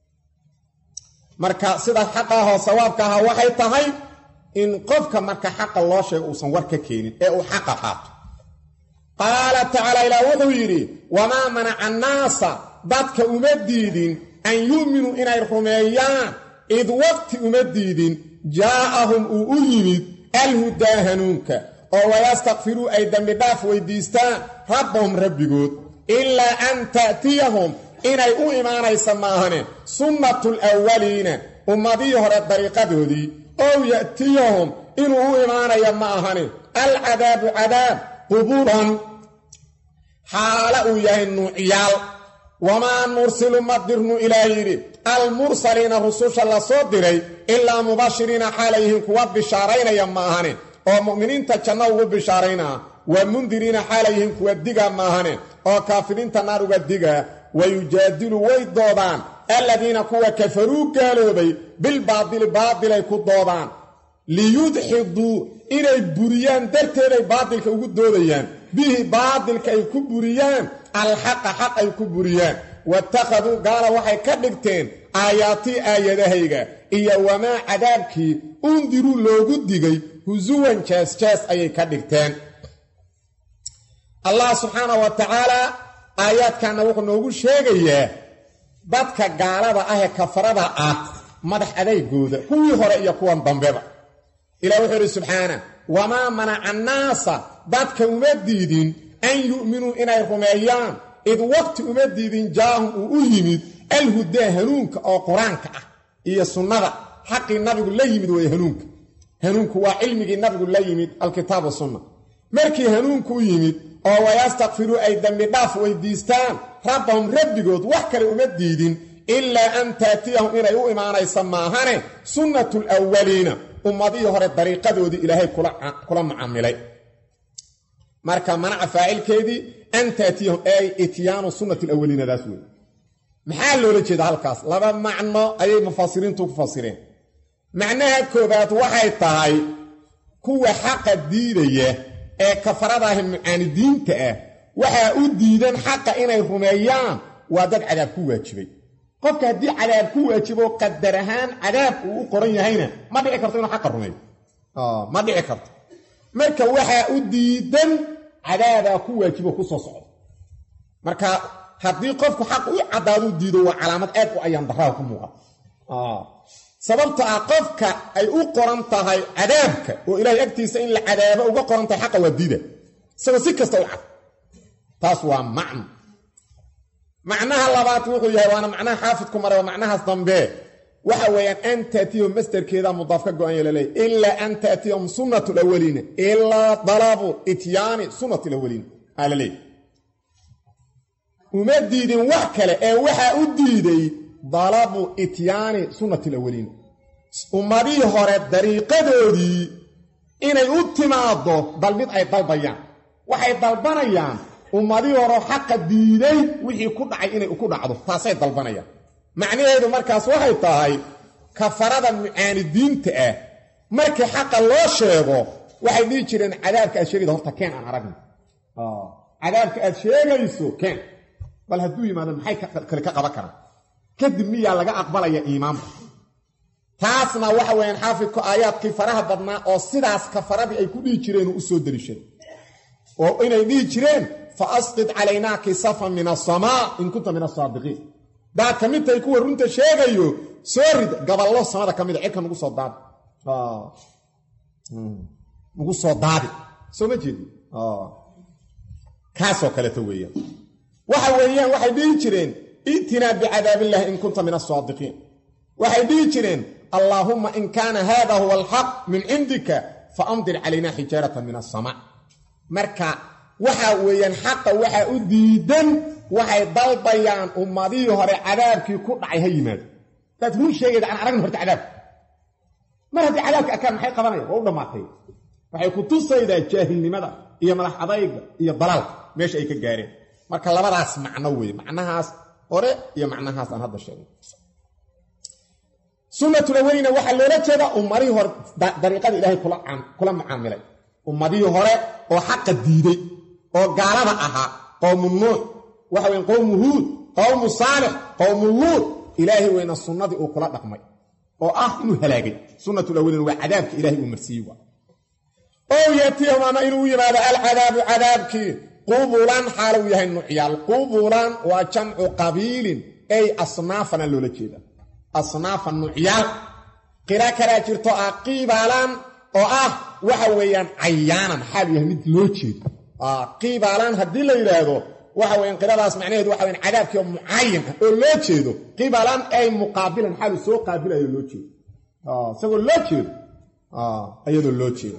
marka sida xaqaahoo sawaabka ahaa waxay tahay in qofka marka xaqa loo sheego uusan war ka keenin ee uu xaqa qaato qaala tacaala ilaah wuxuu yidhi wamaa manaca annaasa dadka uma diidin an yu'minuu inay rumeeyaan id waqti uma diidin jaa'ahum uu u yimid alhudaa hanuunka oo wayastakfiruu ay dembidhaaf weydiistaan rabbahum rabbigood ilaa an ta'tiyahum inay u imaanaysa maahane sunnatul awwaliina ummadihii hore dariiqadoodii ow ya'tiyahum inuu u imaanaya ma ahane alcadaabu cadaab quburan xaala uu yahay nuuciyaal wamaa nursilu ma dirnu ilaah yidhi almursaliina rususha la soo diray ilaa mubashiriina xaalayhiin kuwa bishaaraynaya ma ahane oo mu'miniinta janno ugu bishaaraynaa wa mundiriina xaalayhiin kuwa diga maahane oo kaafiriinta naar uga digaa wayujaadilu way doodaan aladiina kuwa kafaruu gaaloobay bilbaadili baadilay ku doodaan liyudxiduu inay buriyaan darteeday baadilka ugu doodayaan bihi baadilka ay ku buriyaan alxaqa xaq ay ku buriyaan waittakhaduu gaala waxay ka dhigteen aayaatii aayadahayga iyo wamaa cadaabkii undiruu loogu digay husuwan jees-jees ayay ka dhigteen allah subxaana wa tacaala aayaadkanna wuxuu noogu sheegayaa dadka gaalada ah ee kafarada ah madax adaygooda kuwii hore iyo kuwan dambeba ilah wuxuu idhi subxaana wamaa manaca annaasa dadka uma diidin an yu'minuu inay rumeeyaan id waqti uma diidin jaahum uu u yimid alhudaa hanuunka oo qur-aanka ah iyo sunnada xaqii nabigu la yimid way hanuunka hanuunku waa cilmigii nabigu la yimid alkitaab sunna markii hanuunku u yimid oo wayastakfiruu ay dembi dhaaf weydiistaan rabbahum rabbigood wax kale uma diidin ilaa an taatiyahum inay u imaanaysa maahane sunnatu lwaliina ummadihii hore dariiqadoodii ilaahay kula mucaamilay marka manaca faacilkeedii an taatiyahum ay ityaanu sunnati lawaliinadaas wey maxaa loola jeeda halkaas laba macno ayay mufasiriintu ku fasireen macnaha koobaad waxay tahay kuwa xaqa diidaya ee kafaradaahi mucaanidiinta ah waxaa u diidan xaqa inay rumeeyaan waa dad cadaab ku waajibay qofka haddii cadaab ku waajibo qadar ahaan cadaab uu u qoran yahayna ma dhici karto inuu xaqa rumeeyo ma dhici karto marka waxaa u diidan cadaabaa ku waajibo ku soo socdo marka haddii qofku xaq u caddaadu diido waa calaamad aad u ayaan darraha ku muuqata sababto ah qofka ay u qoran tahay cadaabka oo ilaahay agtiisa in la cadaabo uga qoran tahay xaqa waa diida isagoo si kasta u cad taas waa macno macnaha labaad wuxuu yahay waana macnaha xaafidku mare waa macnahaas dambe waxa weeyaan an taatiyahum masderkeeda mudaaf ka go-an ya laleeya ilaa an taatiyahum sunnatu lawaliina ilaa dalabu ityaani sunnati lawaliina aa la leeya uma diidin wax kale ee waxaa u diiday dalabu ityaani sunnati lawaliina ummadihii hore dariiqadoodii inay u timaaddo dalmid ay dalbayaan waxay dalbanayaan ummadihii hore xaqa diiday wixii ku dhacay inay ku dhacdo taasay dalbanayaan macnaheedu markaas waxay tahay kafarada mucaanidiinta ah markii xaqa loo sheego waxay dhihi jireen cadaabka aad sheegayda horta keen aan aragna cadaabka aad sheegayso keen bal hadduu yimaado maxay kale ka qaban karaan kadib miyaa laga aqbalaya iimaanka taasna waxa weeyaan xaafidku aayaadkii faraha badnaa oo sidaas kafaradii ay ku dhihi jireen u soo deliishaday oo inay dhihi jireen fa asqid calaynaa kisafan min asamaa in kunta min asaadiqiin daad ka mid tahay kuwa runta sheegayo soo rid gaballo samada ka mida cirka nagu soo daadi nagu soo daadi soo ma jeedi kaasoo kaleeto weeyaan waxa weeyaan waxay dhihi jireen itinaa bicadaabillahi in kunta min asaadiqiin waxay dhihi jireen allaahumma in kaana haada huwa alxaq min cindika fa amdir calaynaa xijaaratan min asamaa marka waxa weeyaan xaqa waxaa u diidan waxay dalbayaan ummadihii hore cadaabkii ku dhacay ha yimaado daad run sheegayda aan aragna horta cadaabka mar haddii cadaabka arkaan maxay qabanaya waa u dhammaatay waxay ku tusaydaa jaahilnimada iyo madax adayga iyo dalaalka meesha ay ka gaareen marka labadaas macno weeye macnahaas hore iyo macnahaas aan hadda sheegay sunnatulaweyna waxaa loola jeedaa ummadihii hore dariiqada ilaahay kula mucaamilay ummadihii hore oo xaqa diiday oo gaalada ahaa qowmu nuux waxa weyn qowmu huud qowmu saalix qowmu luud ilaahay weyna sunnadii uu kula dhaqmay oo ah inuu halaagay sunnatulawelin waa cadaabka ilahay uu marsiiyey waa ow yaatiyahum ama inuu yimaado alcadaabu cadaabkii qubulan xaaluu yahay nucyaal qubulan waa jamcu qabiilin ay asnaafana loola jeeda asnaafa nucyaal qira kalaa jirto ah qiibalan oo ah waxa weeyaan cayaanan xaaluu yahay mid loo jeedo qiibaalaan haddii la yidhaahdo waxa weyan qiradaas macnaheedu waxa weyan cadaabkii oo mucayan ah oo loo jeedo qibaalaan ay muqaabilan xaalu soo qaabilayo loo jeedo isagoo loo jeedo iyadoo loo jeedo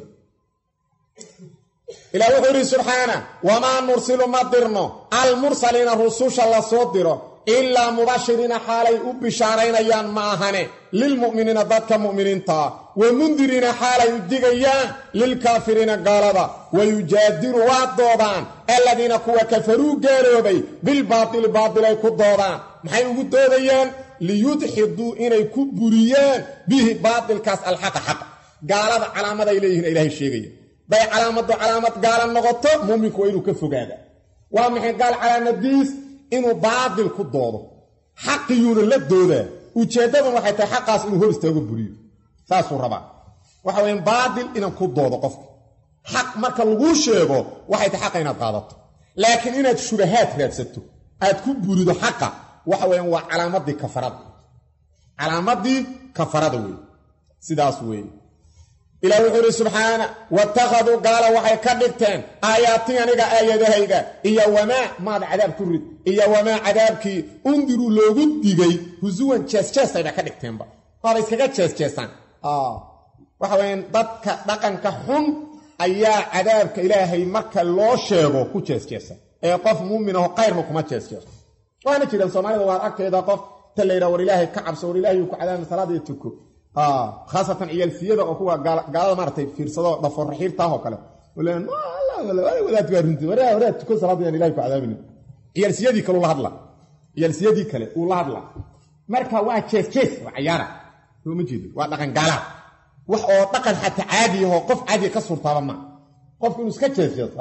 ilah wuxuu yidhi subxaana wamaa nursilu ma dirno almursaliina rususha la soo diro ilaa mubashiriina xaalay u bishaaraynayaan ma ahane lilmu'miniina dadka mu'miniintaa wa mundiriina xaalay u digayaan lilkaafiriina gaalada wa yujaadiru waa doodaan aladiina kuwa kafaruu gaaloobay bilbaatili baatilay ku doodaan maxay ugu doodayaan liyudxiduu inay ku buriyaan bihi baatilkaas alxaqa xaqa gaalada calaamaday leeyihin ilaahay sheegaya day calaamadu calaamad gaala noqoto muuminku waa inuu ka fogaada waa maxay gaal calaamadiis inuu baatil ku doodo xaqiyuuna la doodaa ujeeddadan waxay tahay xaqaas inuu hor istaago buriyo saasuu rabaa waxa weyaan baatil inaan ku doodo qofka xaq marka laguu sheego waxay tahay xaqa inaad qaadato laakiin inaad shubahaad raadsato aad ku burido xaqa waxa weyaan waa calaamadii kafarada calaamadii kafarada wey sidaas weeye ilah wuxuu idhi subxaana watakhaduu gaala waxay ka dhigteen aayaatii aniga aayadahayga iyo wamaa maada cadaab ku rid iyo wamaa cadaabkii undiruu loogu digay husuwan jeesjeestayba ka dhigteenba waaba iskaga jeesjeestaan waxa weyaan dadka dhaqanka xun ayaa cadaabka ilaahay marka loo sheego ku jeesjeesa ee qof muumin aho kayrna kuma jeesjeeso waana jiraan soomaalida waar agteeda qof ta la yidhaha war ilaahay ka cabso war ilaahay ku cadaabna salaada iyo tuko khaasatan ciyaalsiyada oo kuwa gaalada maaratay fiirsado dhaforaxiirtaahoo kale wadaad waa runti waraad tuko salaada yaan ilahay ku cadaabina ciyaalsiyadii kale ula hadla ciyaalsiyadii kale uu la hadla marka waa jees jees waa cayaara soo ma jeedo waa dhaqan gaalaad wax oo dhaqan xataa caadi ahoo qof caadiga ka suurtaaba maa qofku inuu iska jees jeeso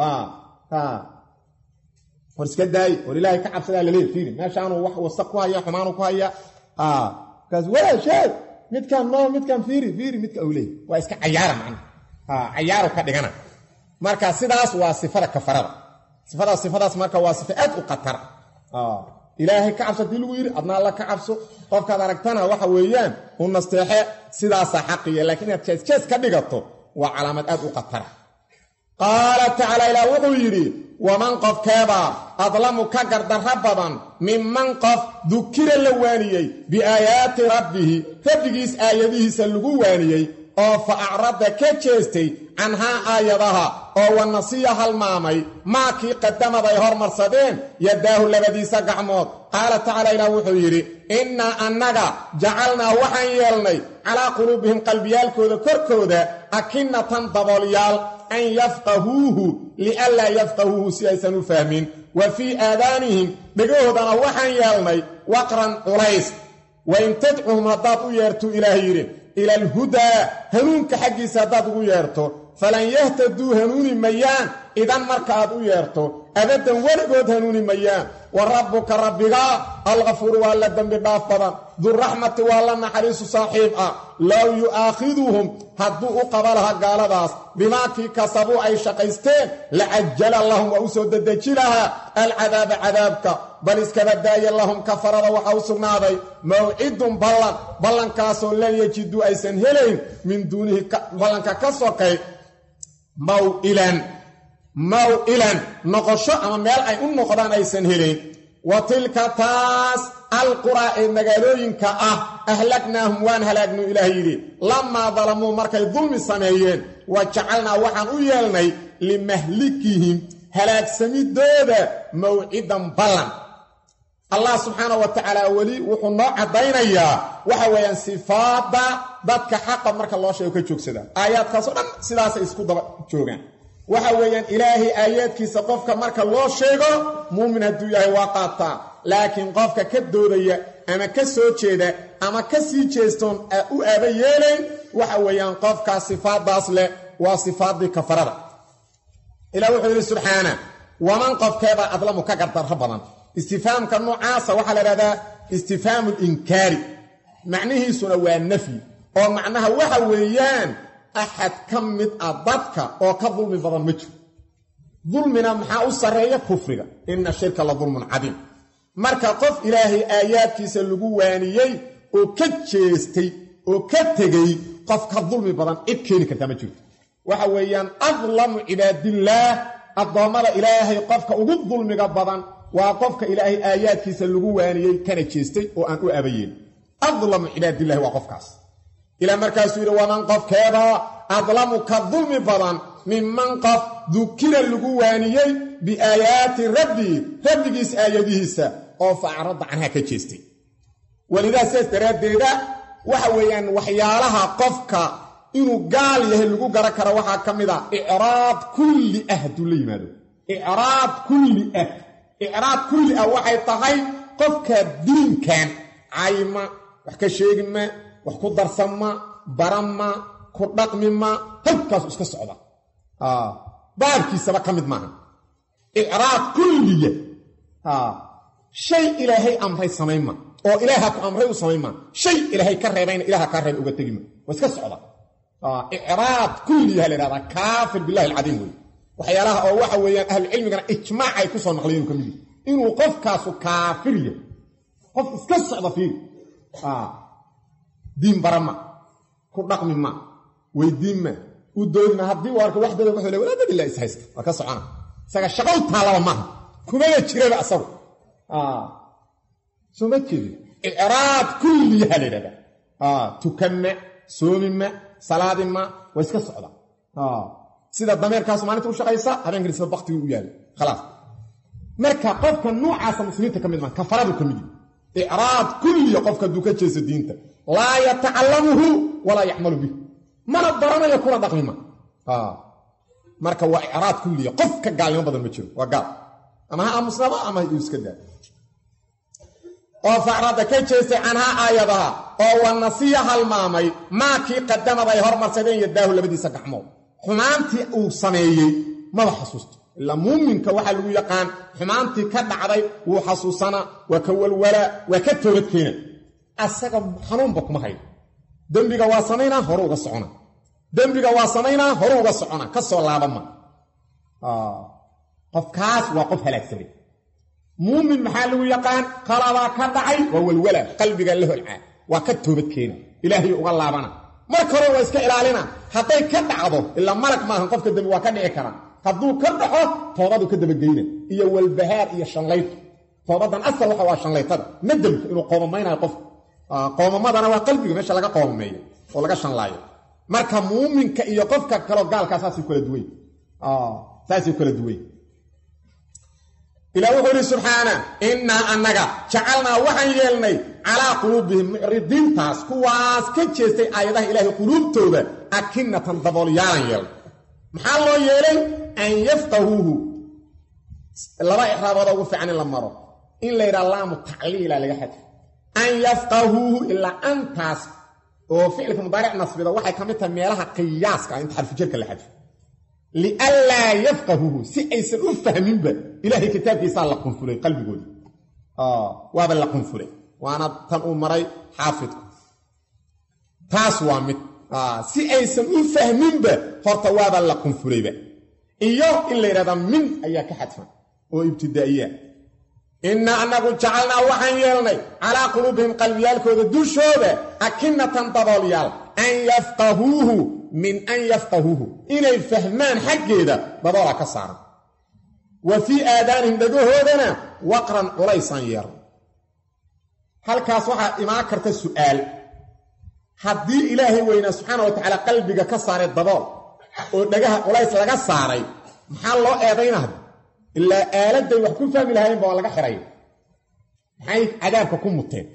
war iska daaye war ilaahay ka cabsadaa laleey fiiri meeshaanuu wax wasaq ku haya xumaanu ku haya kaas waa sheeg midkaan noo midkaan fiiri fiiri midka uu leey waa iska cayaara macna cayaaru ka dhigana marka sidaas waa sifada kafarada sifadaas sifadaas marka waa sifa aad u khatar ilaahay ka cabso hadii lagu yidhi adna alla ka cabso qofkaad aragtana waxa weeyaan u nasteexe sidaasaa xaqiya lakiin inaad jees jees ka dhigato waa calaamad aad u khatara qaala tacaala ilaah wuxuu yidhi waman qofkeebaa adlamu ka gardarro badan minman qof dukira la waaniyey biaayaati rabbihi rabbigiis aayadihiisa lagu waaniyey oo fa acradda ka jeestay canhaa aayadaha oo wanasiya halmaamay maakii qadamad ay hormarsadeen yadaahu labadiisa gacmood qaala tacaala ilaah wuxuu yidhi innaa annaga jacalnaa waxaan yeelnay calaa quluubihim qalbiyaalkooda korkooda akinnatan daboolyaal an yafqahuuhu lianlaa yafqahuuhu si aysan u fahmin wa fii aadaanihim dhegahoodana waxaan yeelnay waqran culays wain tadcuhum haddaad u yeertuu ilaah yidhi ila alhudaa hanuunka xaggiisa haddaad ugu yeerto falan yahtaduu hanuuni mayaan idan marka aad u yeerto abaddan weligood hanuuni mayaan wa rabbuka rabbigaa alkafuuru waa la dembi dhaaf badan duraxmati waa la naxariisu saaxiib ah low yu'aakhiduhum hadduu u qaba laha gaaladaas bimaa kii kasabuu ay shaqaysteen lacajala lahum waa u soo dedeji lahaa alcadaaba cadaabka bal iskaba daaya lahum kafarada waxaa u sugnaaday mawcidun ballan ballankaasoo lan yajiduu aysan helayn min duunihi ballanka ka sokay mawilan maw-ilan noqosho ama meel ay u noqdaan aysan helayn wa tilka taas alquraa ee magaalooyinka ah ahlaknaahum waan halaagnu ilaah yidhi lamaa dalamuu markay dulmi sameeyeen wa jacalnaa waxaan u yeelnay limahlikihim halaagsamidooda mawcidan ballan allah subxaana wa tacaala weli wuxuu noo caddaynayaa waxa weeyaan sifaadda dadka xaqa marka loo sheego ka joogsadaan aayaadkaasoo dhan sidaasay isku daba joogaan waxa weeyaan ilaahay aayaadkiisa qofka marka loo sheego muumin hadduu yahay waa qaataa laakiin qofka ka doodaya ama ka soo jeeda ama ka sii jeestoon u aaba yeelayn waxa weeyaan qofkaas sifaaddaas leh waa sifaaddii kafarada ilah wuxuu yidhi subxaana waman qofkeebaa adlamu ka gardarro badan istifaamka noocaasa waxaa la idhahdaa istifhaamu linkaari macnihiisuna waa nafyi oo macnaha waxa weeyaan axad ka mid ah dadka oo ka dulmi badan ma jiro dulmina maxaa u sarreeya kufriga ina shirka la dulmun cadiim marka qof ilaahay aayaadkiisa lagu waaniyey oo ka jeestay oo ka tegey qof ka dulmi badan cid keeni kartaa ma jirto waxa weeyaan adlamu cibaadillaah addoommada ilaahay qofka ugu dulmiga badan waa qofka ilaahay aayaadkiisa lagu waaniyey kana jeestay oo aan u abayeen adlamu cibaadillahi waa qofkaas ilaa markaasuu yidhi waman qofkeeda adlamu ka dulmi badan minman qof dukira lagu waaniyey biaayaati rabbii rabbigiis aayadihiisa oo facradda canha ka jeestay walidaa sidaas daraaddeeda waxa weeyaan waxyaalaha qofka inuu gaal yahay lagu garan karo waxaa ka mid a icraad kulli ah hadduu la yimaado icraad kulli ah icraad kulli ah waxay tahay qofka diinkan cayma wax ka sheegi ma wax ku darsama barama ku dhaqmima halkaasu iska socda baabkiisaba ka mid maaha icraad kulliya shay ilaahay amray samaynma oo ilaaha ku amray u samaynma shay ilaahay ka reebayna ilaha kaa reebay uga tegima waa iska socda icraad kulliya la ihahdaa kaafir billahi alcadiim wey waxyaalaha oo waxa weeyaan ahlucilmigana ijmaac ay ku soo naqliyeen ka mid inuu qofkaasu kaafir yahay qof iska socda fiiri diin barama ku dhaqmi ma weydiin ma u doodima haddii u arko waxdada wuxuu le walaadadila is haysta waa ka socona isaga shaqow taalaba maaha kumaba jiraba asagu soo ma jeedin icraad kulliyaha la yidhahdaa tukanma soomima salaadima waa iska socda sida dameerkaas maalinta u shaqaysa habeenkani sida baktigii u yaala khalaas marka qofka nuucaasa muslimiinta ka mid maa kafaradu ka mid yihi icraad kulliya qofka hadduu ka jeeso diinta laa yatacallamuhu walaa yacmalu bih mana baranayo kuna dhaqmima marka waa icraad kulliya qof ka gaalnimo badan ma jiro waa gaal ama ha aamusnaba ama ha iska daa oo facrada ka jeestay canhaa aayadaha oo wa nasiya halmaamay maa kii qadamad ay hormarsadeen yadaahu labadiisa gacmood xumaantii uu sameeyey maba xasuusto ilaa muuminka waxaa lagu yaqaan xumaantii ka dhacday wuu xasuusanaa waa ka walwalaa waa ka toobadkeena asaga xanuunba kuma hayo dembiga waa samaynaa horu uga socona dembiga waa samaynaa horu uga socona ka soo laabama qofkaas waa qof halaagsamay muumin maxaa lagu yaqaan qalabaa ka dhacay waa walwala qalbiga la holcaa waa ka toobadkeena ilaahay uga laabana marka hore waa iska ilaalina hadday ka dhacdo ilaa malag maahan qofka dembi waa ka dhici kara hadduu ka dhaco toobadu ka dabageyna iyo walbahaar iyo shanlayto toobadan asal waxa waa shanlaytada nadamka inuu qoomamaynayo qof qoomamadana waa qalbiga meesha laga qoomameeyo oo laga shanlaayo marka muuminka iyo qofka kaleo gaalkaa saasay kala duway saasay kala duway ilah wuxuu ihi subxaana innaa annaga jacalnaa waxaan yeelnay calaa quluubihim mucridiintaas kuwaas ka jeestay aayadaha ilaahay quluubtooda akinatan daboolyaalan yeelnay maxaa loo yeelay an yafqahuuhu laba ixraabooda ugu fiican in la maro in la yidhaha laamu tacliila laga xadfo an yafqahuuhu ilaa antaas oo ficilka mudaaric nasbida waxay ka mid tahay meelaha qiyaaska inta xarfujarka la xadfo lianlaa yafqahuuhu si aysan u fahminba ilaahay kitaabkiisaa la qunfulay qalbigooda waaba la qunfulay waana tan uu maray xaafidku taas waa mid si aysan u fahminba horta waaba la qunfulayba iyo in la yidhahdaa min ayaa ka xadfan oo ibtidaa'iya innaa annagu jacalnaa waxaan yeelnay calaa quluubihim qalbiyaalkooda dushooda akinatan daboolyaal an yafqahuuhu min an yafqahuuhu inay fahmaan xaggeeda daboola ka saaran wa fii aadaanihim dhagahoodana waqran culaysaan yeelno halkaas waxaa imaan karta su'aal haddii ilaahay weynaa subxaana wa tacaala qalbiga ka saaray dabool oo dhagaha culays laga saaray maxaa loo eedaynahda ilaa aaladday wax ku fahmi lahaayeenba waa laga xiray maxay cadaabka ku muteen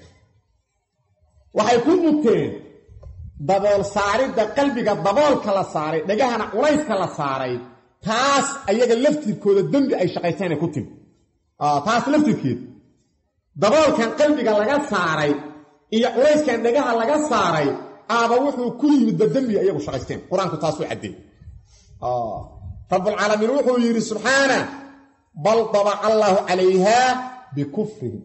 waxay ku muteen dabool saaridda qalbiga daboolka la saaray dhagahana culayska la saaray taas ayaga laftirkooda dembi ay shaqaysaanay ku timi taas laftirkeed daboolkan qalbiga laga saaray iyo culayskan dhagaha laga saaray aaba wuxuu ku yimidba dembiga iyagu shaqaysteen qur-aanku taasuu caddeey rabbulcaalamiin wuxuu yidhi subxaana bal dabaca allaahu calayhaa bikufrihim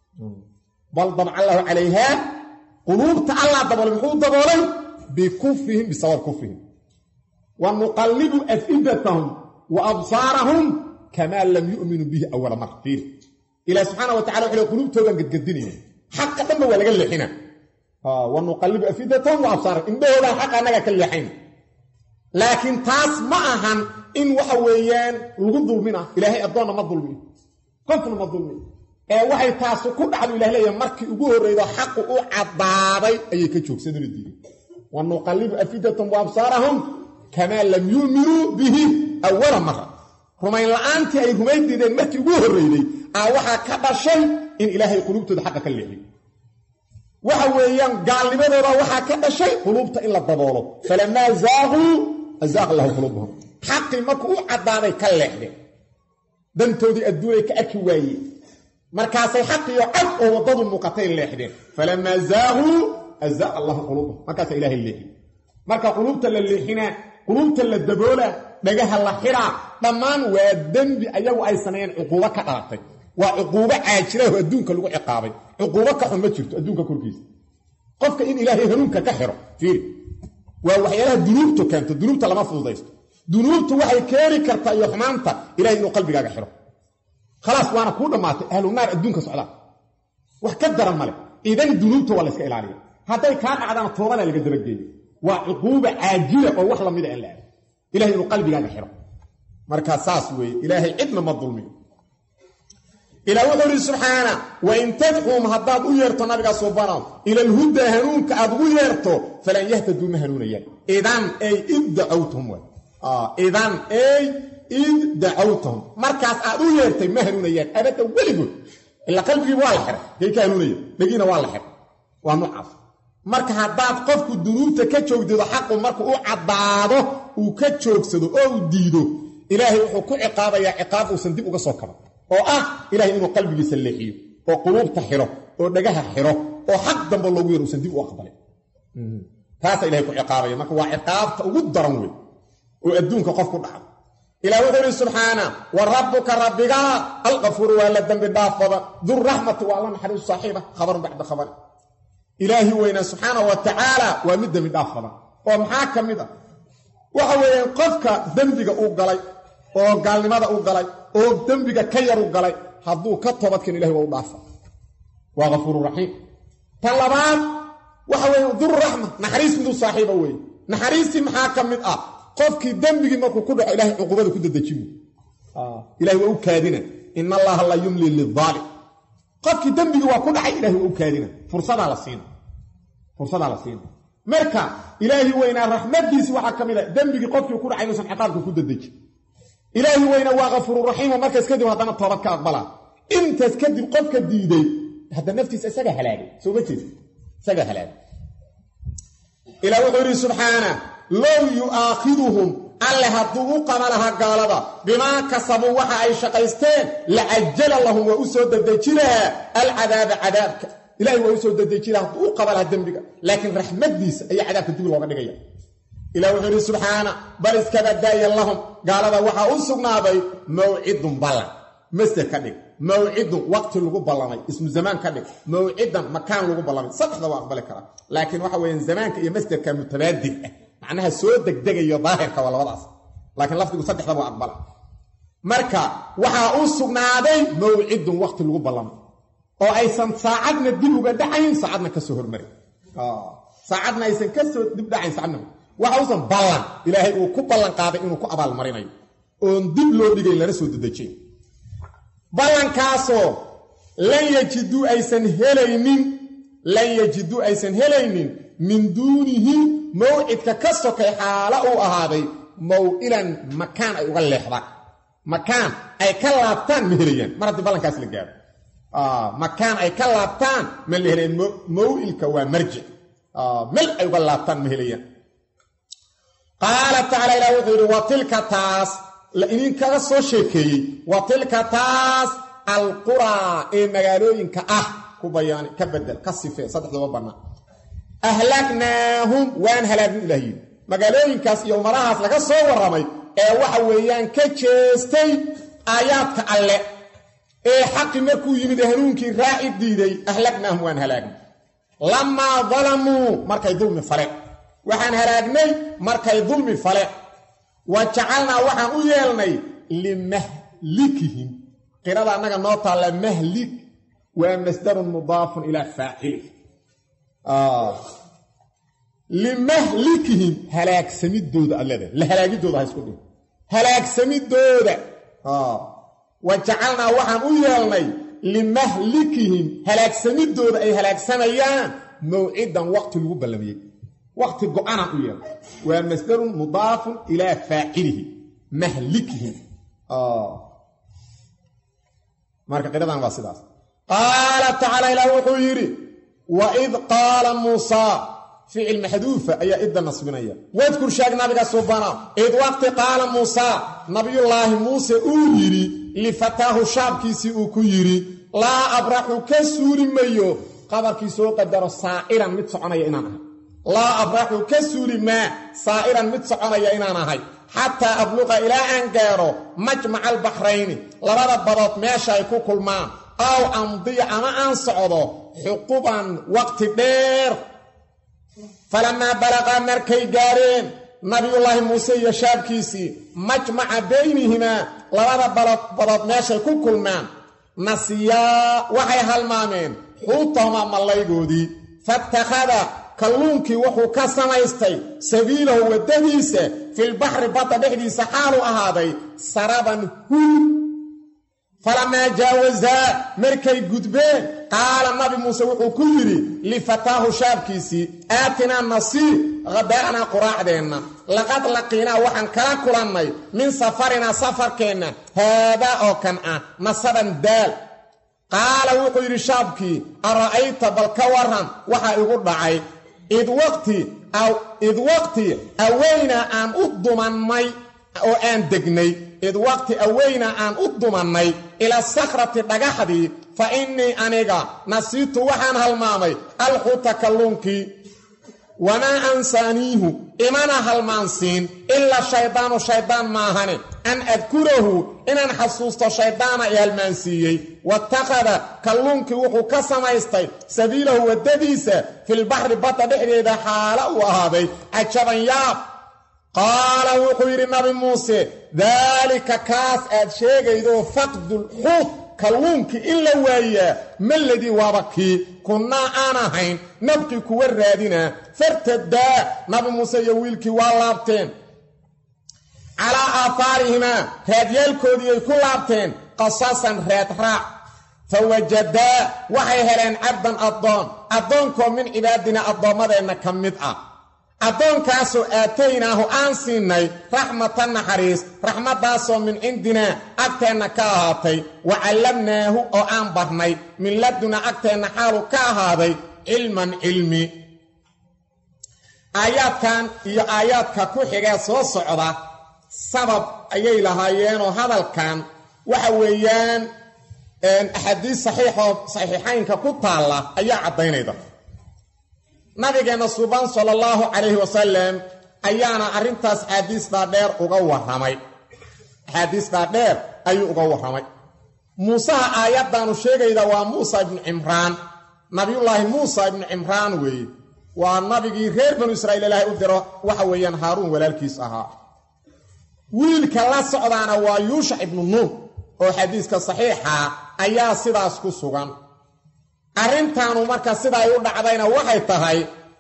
bal dabaca allaahu calayhaa quluubta allah daboolay muxuu daboolay bikufrihim bisabab kufrihim wa nuqallibu afidatahum wa absaarahum kamaa lam yu'minuu bihi awala mar fiir ilaah subxaana wa tacala wuxuu quluubtoodan gadgadinayna xaqa dhanba waa laga leexina wa nuqallibu afidatahum wa absaarahum indhahoodaan xaqa annaga ka leexayna laakiin taas ma ahan in waxa weeyaan lagu dulmina ilaahay addoonna ma dulmiyo qofna ma dulmiyo ee waxay taasu ku dhacdu ilah leeyahay markii ugu horreydo xaqu u caddaaday ayay ka joogsadona diiday wa nuqallibu afidatahum wa absaarahum kamaa lam yuuminuu bihi awala mara rumayn la'aantii ay rumayn diideen markii ugu horreyday aa waxaa ka dhashay in ilaahay quluubtooda xaqa ka leexiyo waxa weeyaan gaalnimadooda waxaa ka dhashay quluubta in la daboolo falamaa zaaquu azaaqa allahu quluubahum xaqii markuu u caddaaday ka leexdeen dantoodii adduunay ka arki waayeen markaasay xaqiyo cad oo waddadu muuqatay leexdeen falamaa zaaquu azaaqa allahu quluubahum markaasaa ilaahay leexi marka quluubta la leexinaa quluubta la daboolaa dhagaha la xiraa dhammaan waa dembi ayagu ay sameeyeen cuquubo ka dhalatay waa cuquubo caajiraho adduunka lagu ciqaabay cuquubo ka xun ma jirto adduunka korkiisa qofka in ilaahay hanuunka ka xiro fiiri waa waxyaalaha dunuubtu keento dunuubta lama fududaysto dunuubtu waxay keeni kartaa iyo xumaanta ilahay inuu qalbigaaga xiro khalaas waana kuu dhammaatay ahlu naar adduunka socdaa wax ka daran male idan dunuubta waa layska ilaaliya hadday kaa dhacdana toobana laga dabageeyo waa cuquuba caajila oo wax lamida aan la aado ilahay inuu qalbigaaga xiro markaa saas weeye ilaahay cidna ma dulmiyo ilaa wuxuu idhi subxaana wain tadcuum haddaad u yeerto nabiga subanow ila alhudaa hanuunka aad ugu yeerto falan yahtaduu ma hanuunayaan idan ay id dacowtum waay idan ey id dacawtahum markaas aad u yeertay ma hanuunayaan abadda weligood ilaa qalbigiiba waa la xiray day ka hanuunaya dhegiina waa la xiray waa noocaas marka haddaad qofku dunuubta ka joogdeedo xaqu markuu u caddaado uu ka joogsado oo uu diido ilaahay wuxuu ku ciqaabayaa ciqaab uusan dib uga soo kaban oo ah ilahay inuu qalbigiisa leexiyo oo quluubta xiro oo dhagaha xiro oo xaq dambe loogu yaro usan dib u aqbalin taasaa ilahay ku ciqaabaya marka waa ciqaabta ugu daran wey oo adduunka qof ku dhaca ilah wuxuu ihi subxaana wa rabbuka rabbigaa alkafuuru waa la dembi dhaaf badan durraxmati waa la naxariisu saaxiiba khabarun bacda khabari ilaahi weynaa subxaana wa tacaala waa mid dembi dhaaf badan oo maxaa ka mid ah waxa weeyaan qofka dembiga uu galay oo gaalnimada u galay oo dembiga ka yaru galay hadduu ka toobadkan ilahi waa u dhaafa waa kafuururaxiim tan labaad waxa weeye durraxma naxariis miduu saaxiiba weeye naxariistii maxaa ka mid ah qofkii dembigii markuu ku dhaco ilahay cuqubada ku dadejin ilahay waa u kaadina in allaha la yumli liaalim qofkii dembigii waa ku dhacay ilahay waa u kaadina fursadaa la siina fursadaa la siina marka ilaahi weynaa raxmadiisi waxaa ka mid a dembigii qofkii ku dhacay inuusan ciqaabka ku dadejin ilaahi weynaa waa kafuururaxiimo markaas kadib haddana toobad ka aqbalaa intaas kadib qofka diiday hadda naftiisa isaga halaagay soo ma jeed isaga halaagay ilaa wuxuu yidhi subxaana low yu'aakhiduhum alle hadduu u qaba lahaa gaalada bimaa kasabuu waxa ay shaqaysteen lacajala lahum waa u soo dedeji lahaa alcadaaba cadaabka ilahay waa u soo dedeji laha hadduu u qaba lahaa dembiga laakiin raxmaddiisa ayaa cadaabka dib looga dhigaya ilah wuxuu yidhi subxaana bal iskaba daaya lahum gaalada waxaa u sugnaaday mawcidun ballan masder ka dhig mawcidun waqti lagu ballamay ismu zamaan ka dhig mawcidan makaan lagu ballamay saddexda waa aqbali karaa laakiin waxa weeyaan zamaanka iyo masderka mutabaadig ah macnaha soo degdegayo daahirka waa labadaas laakiin lafdigu saddexda waa aqbala marka waxaa u sugnaaday mawcidun waqti lagu ballamay oo aysan saacadna dib uga dhacayn saacadna kasoo hormarin saacadna aysan kasoo dib dhacayn saacadna waxa usan ballan ilaahay uu ku ballan qaaday inuu ku abaalmarinayo oon dib loo dhigayn lana soo dedejin ballankaasoo lan yajiduu aysan helaynin lan yajiduu aysan helaynin min duunihi mawcidka ka sokay xaalo uu ahaaday maw'ilan makaan ay uga leexdaan makaan ay ka laabtaan ma helayaan mar haddii ballankaas la gaaro makaan ay ka laabtaan ma la helayaan maw'ilka waa marjic mel ay uga laabtaan ma helayaan qaala tacaala ilah wuxuu yidhi wa tilka taas la idinkaga soo sheekeeyey wa tilka taas alquraa ee magaalooyinka ah ku bayaani ka bedel ka sifee saddexdaba bannaan ahlagnaahum waan halaagnu ilah yidhi magaalooyinkaas iyo umarahaas laga soo warramay ee waxa weeyaan ka jeestay aayaadka alle ee xaqi markuu yimid hanuunkii raaci diiday ahlagnaahum waan halaagnay lamaa dalamuu markay dulmi faleen waxaan halaagnay markay dulmi faleen wa jacalnaa waxaan u yeelnay limahlikihim qirada annaga noo taalla mahlik waa masdarun mudaafun ilaa faacili limahlikihim halaagsamidooda aad leedahay la halaagidooda ha isku dhig halaagsamidooda wa jacalnaa waxaan u yeelnay limahlikihim halaagsamidooda ay halaagsamayaan mawcidan waqti lagu ballamiyey waqti go-anaan u yeelnay waa masdarun mudaafun ilaa faacilihi mahlikihim marka qiradan waa sidaas qaala tacaala ilaah wuxuu yidhi waid qaala muusaa ficil maxduufa ayaa idda nasbinaya wadkur sheeg nabiga subana id waqti qaala muusaa nabiyullaahi muuse uu yidhi lifataahu shaabkiisii uu ku yidhi laa abraxu ka suuli mayo qabarkii soo qadaro saa'iran mid soconaya inaan ahay laa abraxu ka suuli maa saa'iran mid soconaya inaan ahay xataa abluqa ilaa aan gaaro majmaca albaxrayni labada badood meesha ay ku kulmaan aw amdiya ama aan socdo xuquban waqti dheer falamaa balaqaa markay gaareen nabiyullaahi muuse iyo shaabkiisii majmaca baynihimaa labada badood meeshay ku kulmaan nasiyaa waxay halmaameen xuutahumaa mallaygoodii fattakhada kalluunkii wuxuu ka samaystay sabiilahu waddadiisa filbaxri badda dhexdiisa xaalu ahaaday saraban hul falamaa jaawazaa markay gudbeen qaala nabi muuse wuxuu ku yidhi lifataahu shaabkiisii aatinaa nasii hadaa'naa quraacdeenna laqad laqiinaa waxaan kala kulannay min safarinaa safarkeenna haadaa oo kan ah nasaban daal qaala wuxuu yidhi shaabkii ara'ayta bal ka waran waxaa igu dhacay id waqti id waqti aweynaa aan u dumannay oo aan degnay id waqti aweynaa aan u dumannay ila sakhrati dhagaxdii fa innii aniga nasiitu waxaan halmaamay alxuuta kalluunkii wamaa ansaaniihu imana halmaansiin ilaa shaydaanu shaydaan maahane an adkurahu inaan xasuusto shaydaana i halmaansiiyey watakhada kalluunkii wuxuu ka samaystay sabiilahu waddadiisa filbaxri badda dhexdeeda xaala uu ahaaday cajaban yaab qaala wuxuu yidhi nabi muuse daalika kaas aad sheegaydo faqdulxuut kalluunkii in la waayaa maladii waaba kii kunnaa aan ahayn nabqii kuwa raadinaa fartadaa nabi muuse iyo wiilkii waa laabteen calaa aafaarihimaa raadyaalkoodii ay ku laabteen qasasan raadraac fa wajadaa waxay heleen cabdan addoon addoonkoo min cibaadina addoommadeenna ka mid ah addoonkaasoo aataynaahu aan siinay raxmatan naxariis raxmaddaasoo min cindinaa agteenna ka ahaatay wa callamnaahu oo aan barnay min laduna agteenna xaalu ka ahaaday cilman cilmi aayaadkan iyo aayaadka ku xigee soo socda sabab ayay lahaayeenoo hadalkan waxa weeyaan axaadiis saxiixoo saxiixaynka ku taalla ayaa caddaynayda nabigeenna suban sala allahu calayhi wasalam ayaana arrintaas axaadiis dhaadheer uga warramay axaadiis dhaadheer ayuu uga warramay muusaha aayaddaanu sheegayda waa muusa ibnu cimraan nabiyullaahi muusa ibnu cimraan weeye waa nabigii reer banu israa'iil ilaahay u diro waxa weeyaan haaruun walaalkiis ahaa wiilka la socdaana waa yuushac ibnu nuun oo xadiiska saxiixa ayaa sidaas ku sugan arrintaanu marka sida ay u dhacdayna waxay tahay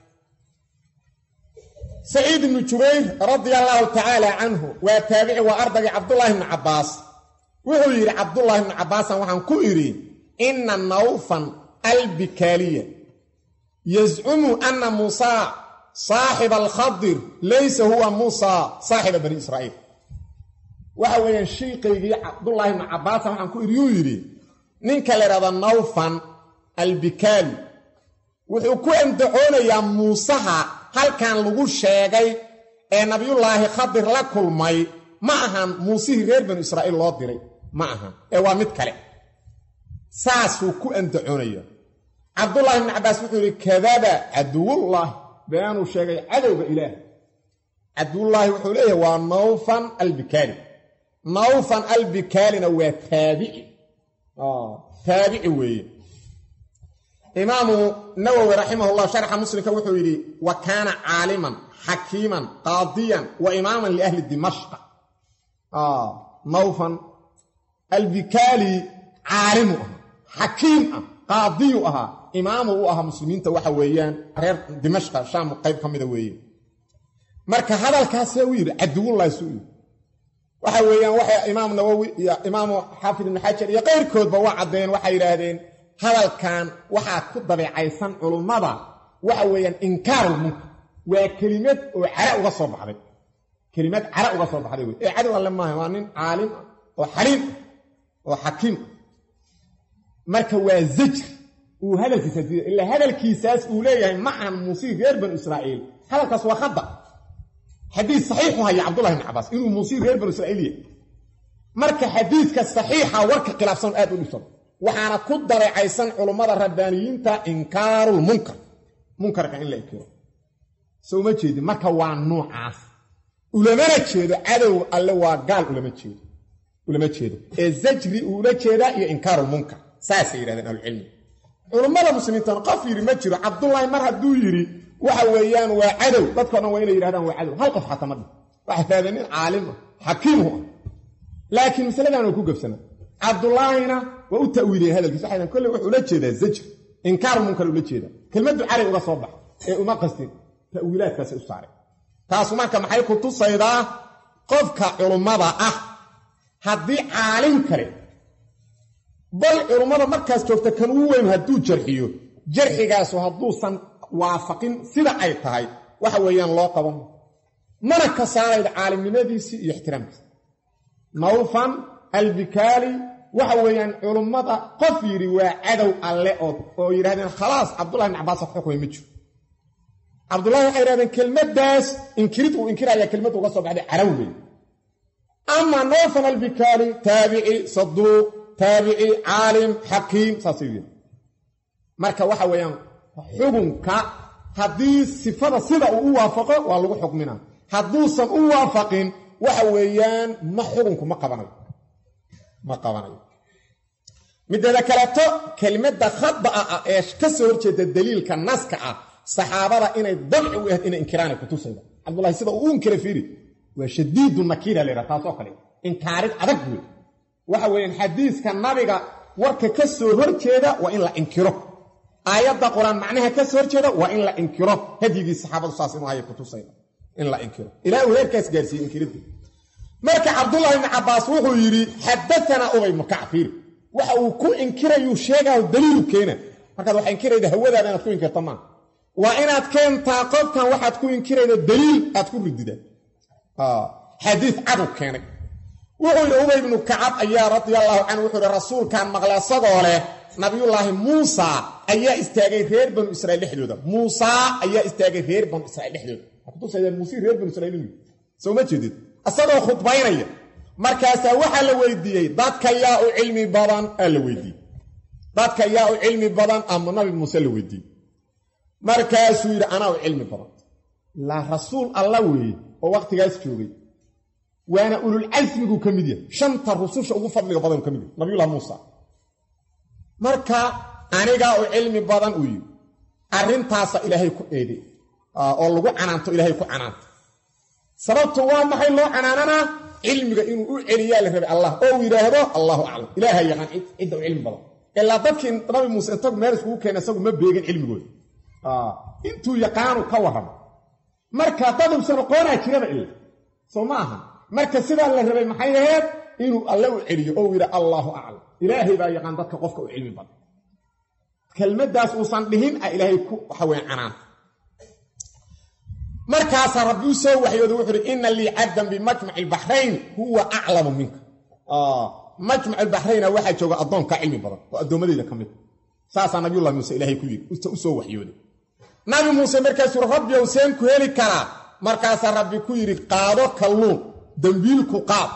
saciid ibnu jubayr radia allaahu tacaala canhu waa taabici waa ardaygii cabdullaahi ibnu cabbaas wuxuu yidhi cabdullaahi ibnu cabbaasan waxaan ku idhi inna nawfan albikaaliya yazcumu anna muusaa saaxiba alkhadir laysa huwa muusaa saaxiba bani israa'iil waxa weeyaan shiikaygii cabdullaahi ibnu cabbaasan waxaan ku idhi yuu yidhi ninka la yidhahda nawfan albikaali wuxuu ku andacoonayaa muusaha halkan lagu sheegay ee nabiyullaahi khadir la kulmay ma ahan muusihii reer banu israa'iil loo diray ma ahan ee waa mid kale saasuu ku andacoonaya cabdullaahi ibnu cabbaas wuxuu yidhi kadaba caduwullaahi beenuu sheegay cadowga ilaah caduwullaahi wuxuu leeyahay waa nawfan albikaali nawfan albikaalina waa taabici taabici weeye imaamu nawowi raximahullah sharxa muslimka wuxuu yidhi wa kaana caaliman xakiiman qaadiyan wa imaaman liahli dimashqa nawfan albikaali caalimu ahaa xakiim ah qaadiyu ahaa imaamu u ahaa muslimiinta waxa weeyaan reer dimashqa shaam qayb ka mida weeye marka hadalkaasee u yidhi caduwullahi suu yidhi waxa weeyaan waxay imaam nawowi iyo imaamu xaafid ibnu xajar iyo qayrkoodba waa caddeen waxay yidhaahdeen hadalkan waxaa ku dabeecaysan culummada waxa weeyaan inkaarulmunkar waa kelimad oo cara uga soo baxday kelimad cara uga soo baxday wey ee cadow alle maaha waa nin caalim ah oo xaliim ah oo xakiim ah marka waa zajr uu hadalkiisaas ilaa hadalkiisaas uu leeyahay ma ahan muusii reer banu israa'iil hadalkaas waa khada xadiis saxiixu haya cabdullahi ibn cabaas inuu muusii reer banu israa'iil yahay marka xadiidka saxiixa warka khilaafsan aad u dhibsado waxaana ku dabeecaysan culummada rabbaaniyiinta inkaarulmunkar munkarka in la ekiro so uma jeedin marka waa nuucaas ulamana jeedo cadow alle waa gaal ulama jeedo ulama jeedo ee zajri uula jeedaa iyo inkaarulmunkar saasay yidhahdeen ahlucilmi culummada muslimiintana qof yidhi ma jiro cabdullaahi mar hadduu yidhi waxa weeyaan waa cadow dadkao dhan waa inay yidhahdaan waa cadow hal qof xataa ma dhi waxay raadeen nin caalim ah xakiimu ah laakiin masaladan way ku gabsana cabdullaahina waa u ta'wiiliyeen hadalkiis waxay kolle wuxuu ula jeedaa zajr inkaaru munkar ula jeedaa kelmaddu cali uga soo bax ee uma qastin ta'wiilaadkaasay u saareen taasu marka maxay ku tusaydaa qofka culummada ah haddii caalim kale bal culummada markaas joogta kan ugu weyn hadduu jarxiyo jarxigaasu hadduusan waafaqin sida ay tahay waxa weeyaan loo qaban mana ka saarayd caalimnimadiisii iyo ixtiraamkiisa nawfan albikaali waxa weeyaan culummada qof yidhi waa cadow alle oo oo yidhahdeen khalaas cabdullahi ibn cabbaas wax xukmay ma jiro cabdullahi waxay yidhahdeen kelmaddaas inkirid uu inkiraya kelmadda uga soo baxday calow wey ama nawfan albikaali taabici saduuq taabici caalim xakiim saasay yidhi marka waxa weeyaan xukunka haddii sifada sida uu u waafaqo waa lagu xukmina hadduusan u waafaqin waxa weeyaan ma xukunku ma qabanayo ma qabanayo mideeda kaleeto kelmadda khada'a ah ee ka soo horjeeda daliilka naska ah saxaabada inay dabci u ahayd inay inkiraanay kutusayda cabdullahi sida uu u inkira fiiri waa shadiidu nakiira la yidhaha taasoo kale inkaarid adag wey waxa weeyaan xadiiska nabiga warka ka soo horjeeda waa in la inkiro aayadda qur-aan macnaha ka soo horjeeda waa in la inkiro hadyigii saxaabadu saas inuu haya kutusayda in la inkiro ilaa uu heerkaas gaarsiiyey inkiridda marka cabdullahi ibni cabbaas wuxuu yidhi xadatanaa ubay ibnu kacb fiiri waxa uu ku inkirayuu sheegaayo daliilu keena markaad wax inkirayda hawadaada inaad ku inkirta maa waa inaad keentaa qofkan waxaad ku inkirayda daliil aad ku ridida xadiid cadu keenay wuxuu yidhi ubay ibnu kacab ayaa radia allahu canhu wuxuu yidhi rasuulkaan maqlay asagoo leh nabiyullaahi muusa ayaa istaagay reer banu israiil dhexdooda muusaa ayaa istaagay reer banu israiil dhexdooda kutusayaan muuse reer banu israiil inuu soo ma jeedid isagoo khudbaynaya markaasaa waxaa la weydiiyey dadka yaa u cilmi badan aa la weydiiyey dadka yaa u cilmi badan ama nabi muuse la weydiiyey markaasuu yidhi anaa u cilmi badan laa rasuul alla weeye oo wakhtigaas joogay waana ululcasmiguu ka mid yahay shanta rususha ugu fadliga badanuu ka mid yahay nabiyullah muusa marka anigaa u cilmi badan uu yidhi arrintaasa ilaahay ku eede oo lagu canaanto ilaahay ku canaanto sababtu waa maxay loo canaananaa cilmiga inuu u celiyaa la rabay allah oo uu yidhaahdo allahu aclam ilaaha yaqaan cidda u cilmi badan ilaa dadkii nabi muuse intagu meel iskugu keena isagu ma beegin cilmigooda intuu yaqaanu ka warramo marka dadubsan aqoonaa jiraba ila soo ma aha marka sidaa la rabay maxay ahayd inuu alle u celiyo oo uu yidha allaahu aclam ilaahay baa yaqaan dadka qofka u cilmi badan kelmaddaas uusan dhihin a ilaahay ku waxaweye canaanta markaasaa rabbi u soo waxyooda wuxuu uhi ina lii cabdan bimajmaci albaxrayn huwa aclamu minka majmac albaxrayna waxaa jooga addoonkaa cilmi badan oo addoommadeyda ka mid saasaa nabiyullahi muuse ilaahay ku yidhi u soo waxyooday nabi muuse markaasuu rabbi ow seen ku heli karaa markaasaa rabbi ku yidhi qaado kalluun dembiilku qaad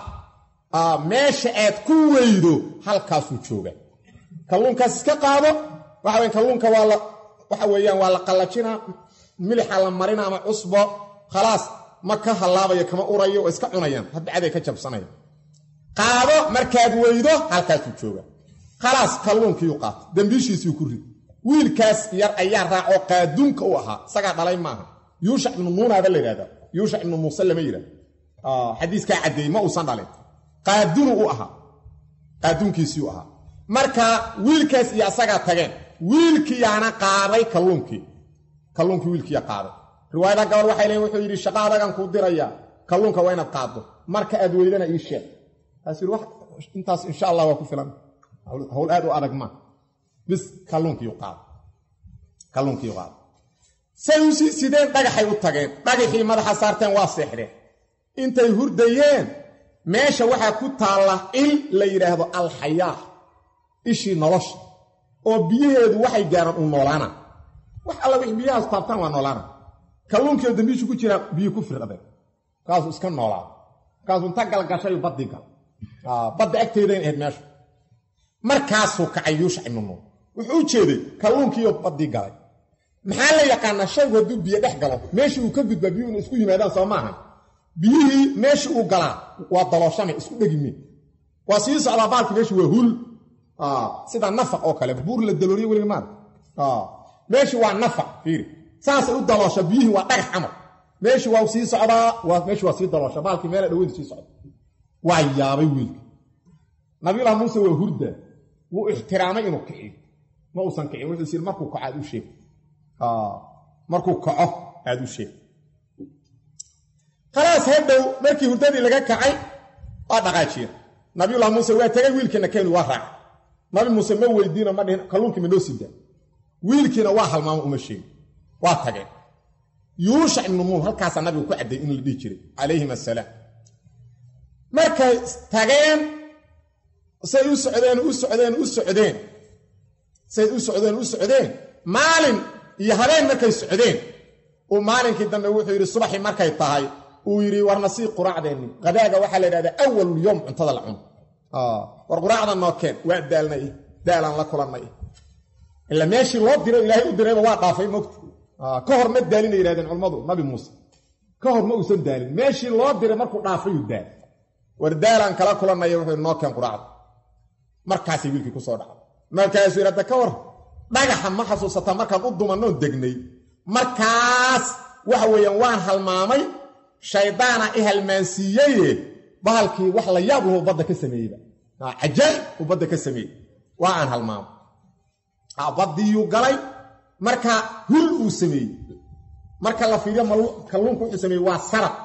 meesha aad ku weydo halkaasuu jooga kalluunkaas iska qaado waxa weya kalluunka waa la waxa weeyaan waa la qallajinaa milixa la marina ama cusbo khalaas ma ka hallaabayo kama urayo waa iska cunayaan hadbacaday ka jabsanaya qaado markaad weydo halkaasuu jooga khalaas kalluunkiiu qaata dembiishiisuu ku rid wiilkaas yar ayaa raacoo qaaduunka u ahaa isagaa dhalay maaha yuushac ibnu nuunaaba la yidhahda yuushac ibnu muuse lama yidhahdo xadiiskaa caddeeyey ma uusan dhalin qaadunu u ahaa qaaduunkiisiiu ahaa marka wiilkaas iyo asagaa tageen wiilkiyaana qaaday kalluunkii kalluunkii wiilkiya qaaday riwaayada gabal waxay leeyiin wuxuu yidhi shaqa adagan kuu dirayaa kalluunka waa inaad qaaddo marka aad weydana ii sheeg taas yidhi intaas insha allah waa ku filan hawl aad u adag maa bis kalluunkiiu qaada kalluunkiiu qaada say u sii sideen dhagaxay u tageen dhagaxii madaxa saarteen waa seexdeen intay hurdayeen meesha waxaa ku taalla il la yidhaahdo alxayaa ishii nolosha oo biyaheedu waxay gaaraan uu noolaana wax alla wix biyahaas taabtaan waa noolaana kalluunkii oo dambiishu ku jiraa biyo ku firdhadeen markaasuu iska noolaada markaasuu inta galgashayu baddii gal badda agteedayn ahayd meesha markaasuu kacay yuushac ibnu nuur wuxuu u jeeday kalluunkiioo baddii galay maxaa la yaqaanaa shaygu hadduu biyo dhex galo meeshii uu ka gudbaa biyuhu ina isku yimaadaan soo maaha biyihii meeshii uu galaa waa dalooshamay isku dhegimeen waa sii socdaa baalki meeshii waa hul sida nafaq oo kale buur la dalooriye weliga maada meeshii waa nafaq fiiri saasay u daloosha biyihii waa dhagax camar meeshii waa sii socdaa meeshii waa sii daloosha baalkii meela dhaweyda sii socda waa yaabay wiilka nabiyullahi muuse waa hurda wuu ixtiraamay inuu kiciyo ma uusan kicin wuxuu is yidhi markuu kaco aad u sheeg markuu kaco aad u sheeg khalaas hadhow markii hurdadii laga kacay waa dhaqaajiya nabiyullahi muuse waa tegay wiilkiina keenu waa raacay nabi muuse ma weydiino ma dhihin kalluunkii ma noo sidaa wiilkiina waa halmaamo uma sheegin waa tageen yuushac ibnu nuun halkaasaa nabigu ku cadday in la dhihi jiray calayhim assalaam markay tageen say u socdeen u socdeen u socdeen say u socdeen u socdeen maalin iyo habeen markay socdeen uu maalinkii dambe wuxuu yidhi subaxii markay tahay uu yidhi warna sii quraacdeenni qadaaga waxaa la yidhahdaa awalul yowm cuntada la cuno war quraacda noo keen waa daalnay daalaan la kulannay ila meeshii loo diro ilaahay u dirayba waa dhaafay mogta ka hor ma daalina yidhahdeen culammadu nabi muuse ka hor ma uusan daalin meeshii loo diray markuu dhaafayuu daal war daalaan kala kulannaya wuxuu noo keen quraacda markaasay wiilkii kusoo dhacday markaasuu yidhi hadda ka war dhagaxa ma xasuusataa markaan u dumanoo degnay markaas waxa weeyaan waan halmaamay shaydaana i halmaansiiyeye bahalkii wax la yaab lahu badda ka sameeyeyba cajaa'ib uu badda ka sameeyey waa aan halmaamo baddiyuu galay marka hul uu sameeyey marka la fiiriyo kalluunku wuxuu sameeyey waa sarab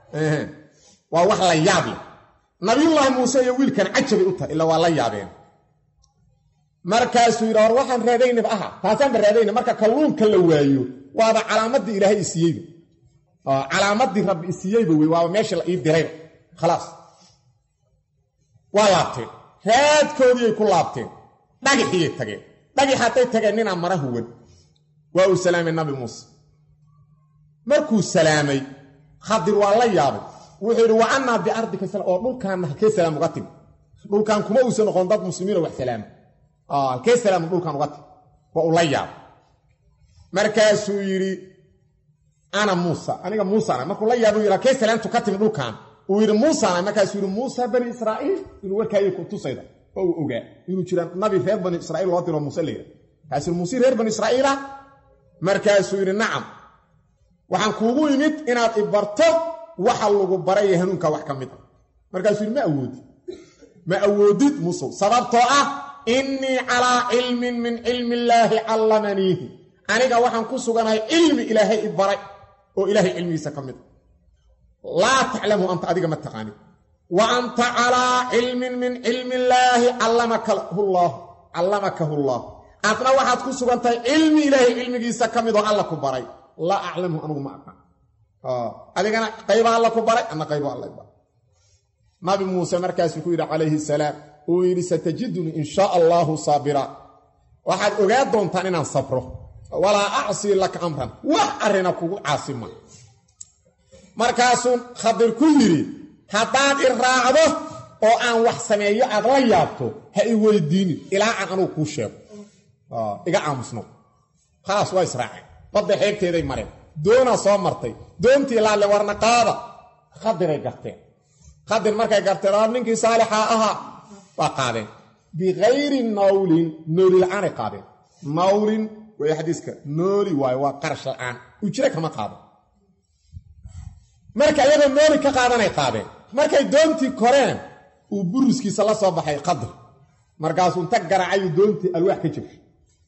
waa wax la yaab leh nabiyullaahi muuse iyo wiilkan cajabay u tahay ila waa la yaabeen markaasuu yidhi war waxaan raadaynaba aha taasaanba raadayna marka kalluunka la waayo waaba calaamadii ilaahay isiiyeyba calaamadii rabbi isiiyeyba wey waaba meeshii la ii dirayba khalaas waa laabteen raadkoodiiyay ku laabteen dhagixiyay tageen dhagix hadday tageen ninaa mara huwan waa uu salaamay nabi muuse markuu salaamay khadir waa la yaabay wuxuu yidhi wa annaa biardika oo dhulkaanna halkee salaam uga timi dhulkaan kuma uusan noqon dad muslimiinoo wax salaama halkee salaamu dhulkaan uga timi waa uu la yaabay markaasuu yidhi ana muusa aniga muusana markuu la yaaba u yidhi halkee salaamtu ka timi dhulkaan uu yidhi muusana markaasuu yidhi muusa bani israa'iil inuu warkaayay ku tusayda oo uu ogaa inuu jira nabi reer bani israiil loo diro muuse layidha kaasuu muuse reer bani israa'iila markaasuu yidhi nacam waxaan kuugu imid inaad ibarto waxa lagu baraya hanuunka wax ka mid a markaasuu yidhi ma awoodid ma awoodid musow sababtoo ah innii calaa cilmin min cilmi illaahi callamaniihi aniga waxaan ku suganahay cilmi ilaahay i baray oo ilaahay cilmigiisa ka mid a laa taclamu anta adiga ma taqaanid wa anta calaa cilmin min cilmi illaahi callamakahu llaah adna waxaad ku sugan tahay cilmi ilaahay cilmigiisa ka mid oo alla ku baray laa aclamhu anugu ma aqaan adigana qayba alla ku baray ana qaybo alla baray nabi muuse markaasuu ku yidhi calayhi salaam uu yidhi satajiduni in shaa allaahu saabira waxaad ogaa doontaan inaan sabro walaa acsii laka amran wax arrina kugu caasima markaasuu khadir ku yidhi haddaad i raacdo oo aan wax sameeyo aad la yaabto ha i weydiinin ilaa aan anugu kuu sheego iga aamusno khalaas waa israaceen badda xeebteeday mareen doonaa soo martay doontii laalle warna qaada khadiray garteen khadir markay garteen oo ninkii saalixaa ahaa waa qaadeen bikayri nawlin nooli la-aanay qaadeen nawlin way xadiiska nooli waayo waa qarash la-aan ujre kama qaado marka iyagoo nooli ka qaadanay qaadeen markay doontii koreen uu buriskiisa la soo baxay qadir markaasuu inta garacayu doontii alwaax ka jabshay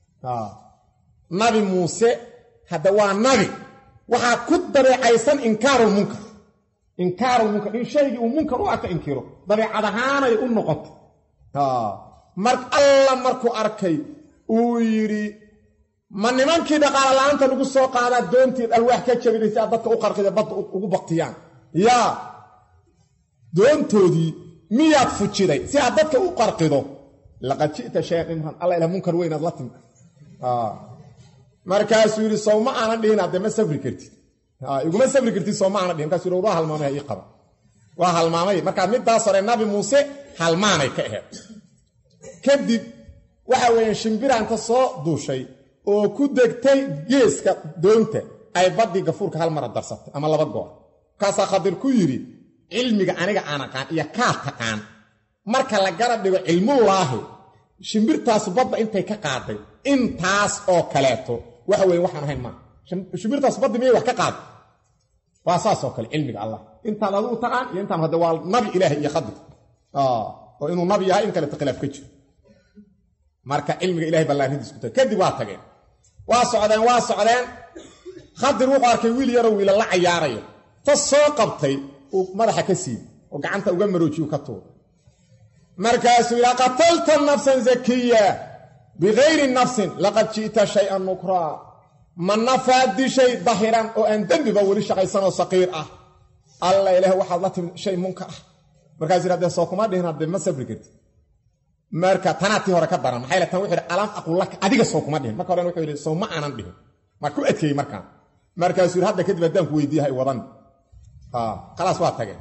nabi muuse hadda waa nabi waxaa ku dabeecaysan inkaarulmunkar inkaarulmunkar in shaygii uu munkar u arka inkiro dabeecad ahaanay u noqotay mar alla markuu arkay uu yidhi ma nimankii dhaqaala la-aanta lagu soo qaadaa doontii alwaax ka jabinay si aad dadka u qarqida badda ugu baktiyaan yaa doontoodii miyaad fujiday si aad dadka u qarqido laqad ji'ta shayan imran alla ila munkar weynaad la timi markaasuu yidhi sow ma aanan dhihin hadde ma safri kartid iguma safri kartid sow ma aanan dhihin markasu yidhi waa halmaamay ii qaba waa halmaamay markaa middaas hore nabi muuse halmaanay ka aheed kadib waxa weeyaan shimbiraanta soo duushay oo ku degtay geeska doonta ay baddii gafuurka hal mara darsatay ama laba goor markaasaa khadir ku yidhi cilmiga aniga aan aqaan iyo kaa taqaan marka la garab dhigo cilmullaahi shimbirtaasu badda intay ka qaaday intaas oo kaleeto waxa weye waxaan ahayn maaha shimbirtaas baddi miyay wax ka qaaday waa saasoo kale cilmiga allah intaan adigu taqaan iyo intaan hadde waa nabi ilaahay iyo khadir oo inuu nabi yahay in kaleeto khilaaf ka jiro marka cilmiga ilahay ballaaradiis ku tahay kadib waa tageen waa socdeen waa socdeen khadir wuxuu arkay wiil yaroo wiila la cayaaraya ta soo qabtay uu madaxa ka siibay oo gacanta uga maroojiyu ka tuuray markaasuu yidhi qatalta nafsan zakiya bikayri nafsin laqad ji'ta shay-an nukraa ma nafaad dishay dahiran oo aan dembiba weli shaqaysanoo saqiir ah alla ilaah waxaad la timid shay munkar ah markaasuu yidhi haddee soo kuma dhihin haddee ma sabri karti marka tanaa tii hore ka daran maxay le tan wuxuu yidhi alam aqul laka adiga soo kuma dhihin marka horena wuxuu yidhi soo ma aanan dhihin maa ku adkeeyey markaan markaasuu yidhi hadda kadib haddaan ku weydiiya hay wadan khalaas waa tageen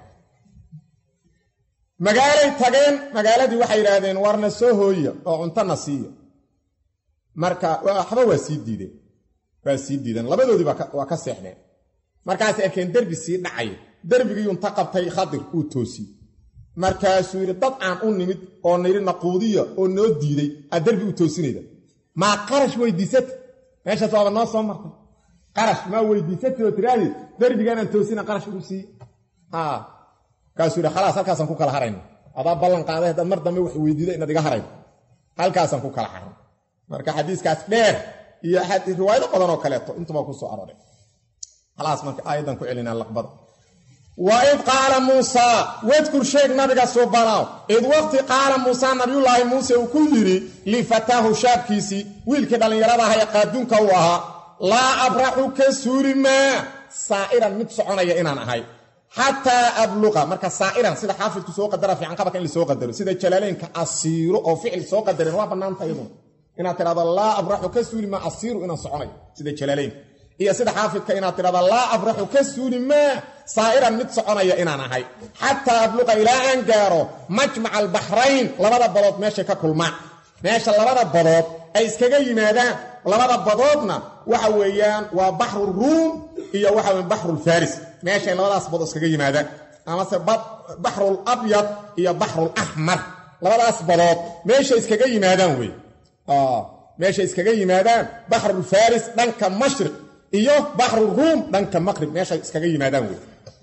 magaalay tageen magaaladii waxay yidhaahdeen warna soo hooya oo cuntona siiya marka waxba waa sii diideen waa sii diideen labadoodii waa ka seexdeen markaasay arkeen derbi sii dhacay derbigiiyunta qabtay khadir uu toosiyey markaasuu yidhi dad aan u nimid oo nayidhi naquudiya oo noo diiday aad derbi u toosinayda maa qarash weydiisata meeshaas waaba noo soo martay qarash maa weydiisatay oo tiraahdi derbigaanaan toosina qarash ugu siiye kaasuu yidhi khalaas halkaasaan ku kala harayna adaa ballan qaaday haddaad mar dambe wax weydiida inaad iga harayn halkaasaan ku kala haran marka xadiiskaas dheer iyo riwaayado badan oo kaleeto intuba ku soo arooray khalaas marka aayaddan ku celinaa laqbada wa id qaala muusaa wadkur sheeg nabiga suubanow id waqti qaala muusaa nabiyullaahi muuse uu ku yidhi lifataahu shaabkiisii wiilkii dhallinyarada aha ee qaaduunka uu ahaa laa abraxu ka suuri maa saa'iran mid soconaya inaan ahay xataa abluqa marka saa'iran sida xaafidku soo qadara fiican qabarka in la soo qadaro sida jalaaleynka asiiro oo ficil soo qadareen waa bannaanta iyaduna inaad tidhahdo laa abraxu ka suuli maa asiiru inaan soconayo sida jalaaleynka iyo sida xaafidka inaad tidhahdo laa abraxu ka suuli maa saa'iran mid soconaya inaan ahay xataa abluqa ilaa aan gaaro majmaca albaxrayn labada badood meeshay ka kulmaan meesha labada badood ay iskaga yimaadaan labada badoodna waxa weeyaan waa baxru ruum iyo waxa weya baxrulfaris meeshay labadaas badood iskaga yimaadaan amase baxrul abyad iyo baxrul axmar labadaas badood meeshay iskaga yimaadaan wey meeshay iskaga yimaadaan baxrulfaris dhanka mashriq iyo baxru ruum dhanka maqrib meeshay iskaga yimaadaan wey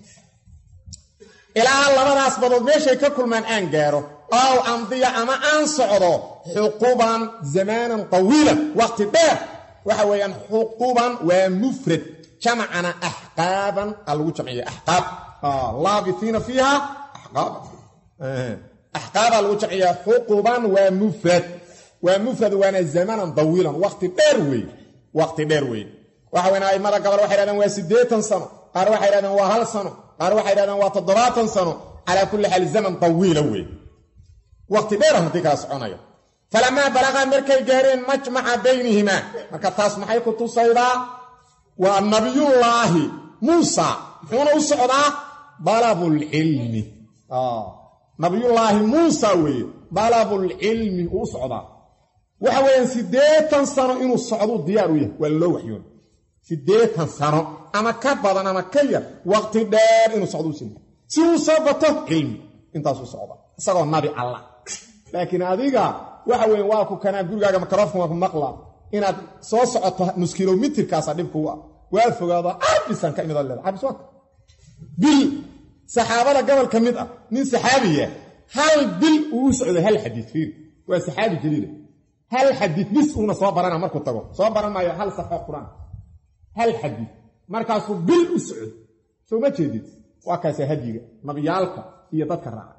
ilaa labadaas badood meeshay ka kulmaan aan gaaro ow amdiya ama aan socdo xuquban zamaanan tawiilan waqti dheer waxa weeyaan xuquban waa mufrad jamcana axqaaban a lagu jamciya axqaab laabiiina fiiha axqaaba axqaabaa lagu jamciya xuquban waa mufrad waa mufrad waana zamanan dawiilan waqti dheer weeye waqti dheer weeye waxa weyn aimada gabal waxay hahdeen waa siddeetan sano qaar waxay hahdeen waa hal sano qaar waxay hahdeen waa toddobaatan sano calaa kulli xaal zaman tawiila weeye waqti dheer haddii kala soconaya falamaa balagaa markay gaareen majmaca baynihimaa marka taas maxay ku tusaydaa waa nabiyullaahi muusa muxuuna u socdaa dalabulcilmi nabiyullaahi muusa weeye dalabulcilmi uu u socdaa waxa weeyaan siddeetan sano inuu socduu diyaar u yahay waa loo waxyoon siddeetan sano ama ka badan ama ka yar waqti dheer inuu socduu sina si uu soo bato cilmi intaasuu socda isagoo nabi allah laakiin adiga waxa weeye waa ku kanaa gurigaaga makaroofkan waa ku maqlaa inaad soo socoto nus kilomitirkaasa dhib kugu ah waa fogaado arbisan ka imid leeda arbis waa bil saxaabada gobol ka mid ah nin saxaabiya hal bil uu u socday hal xadiid fiir waa saxaabi jaliila hal xadiid bis uuna soo barana markuu tago soo baran maayo hal safxo qur-aan hal xadiid markaasuu bil u socday soo ma jeedid waa kaasa hadyiga nabiyaalka iyo dadka raaca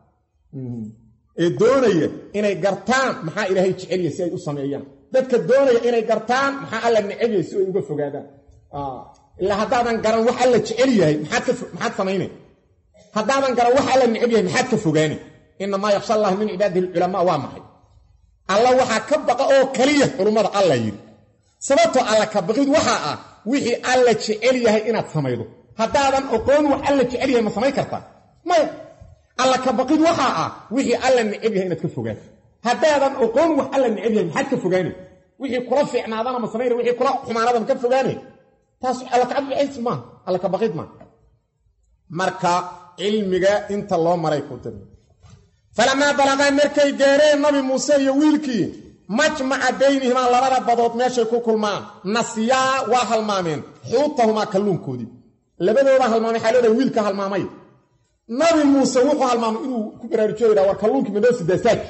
ee doonaya inay gartaan maxaa ilaahay jecelya si ay u sameeyaan dadka doonaya inay gartaan maxaa alla necebya si ay uga fogaadaan ilaa haddaadan garan wax alla jecel yahay maxaad samaynay haddaadan garan wax alla neceb yahay maxaad ka fogaani inamaa yaksha allah min cibaadihi alculamaa waa maxay alla waxaa ka baqa oo keliya culummada alla yidhi sababtoo alla ka baqid waxaa ah wixii alla jecel yahay inaad samaydo haddaadan oqoon wax alla jecel yahay ma samayn kartaa maya alla ka baqid waxaa ah wixii alla neceb yahay inaad ka fogaato haddaadan oqoon wax alla neceb yahay maxaad ka fogaani wixii kula fiicnaadana ma samayna wixii kula xumaanada ma ka fogaani taas alla kacabs maaha alla ka baqid maaha marka cilmiga inta loo maray ku tiri falamaa balagaa markay gaareen nabi muuse iyo wiilkii majmaca baynihimaa labada badood meeshay ku kulmaan nasiyaa waa halmaameen xuutahumaa kalluunkoodii labadooda halmaamay xaalooda wiilka halmaamay nabi muuse wuxuu halmaamay inuu ku baraarujiyo yidha war kalluunkii madoo sidaasaadki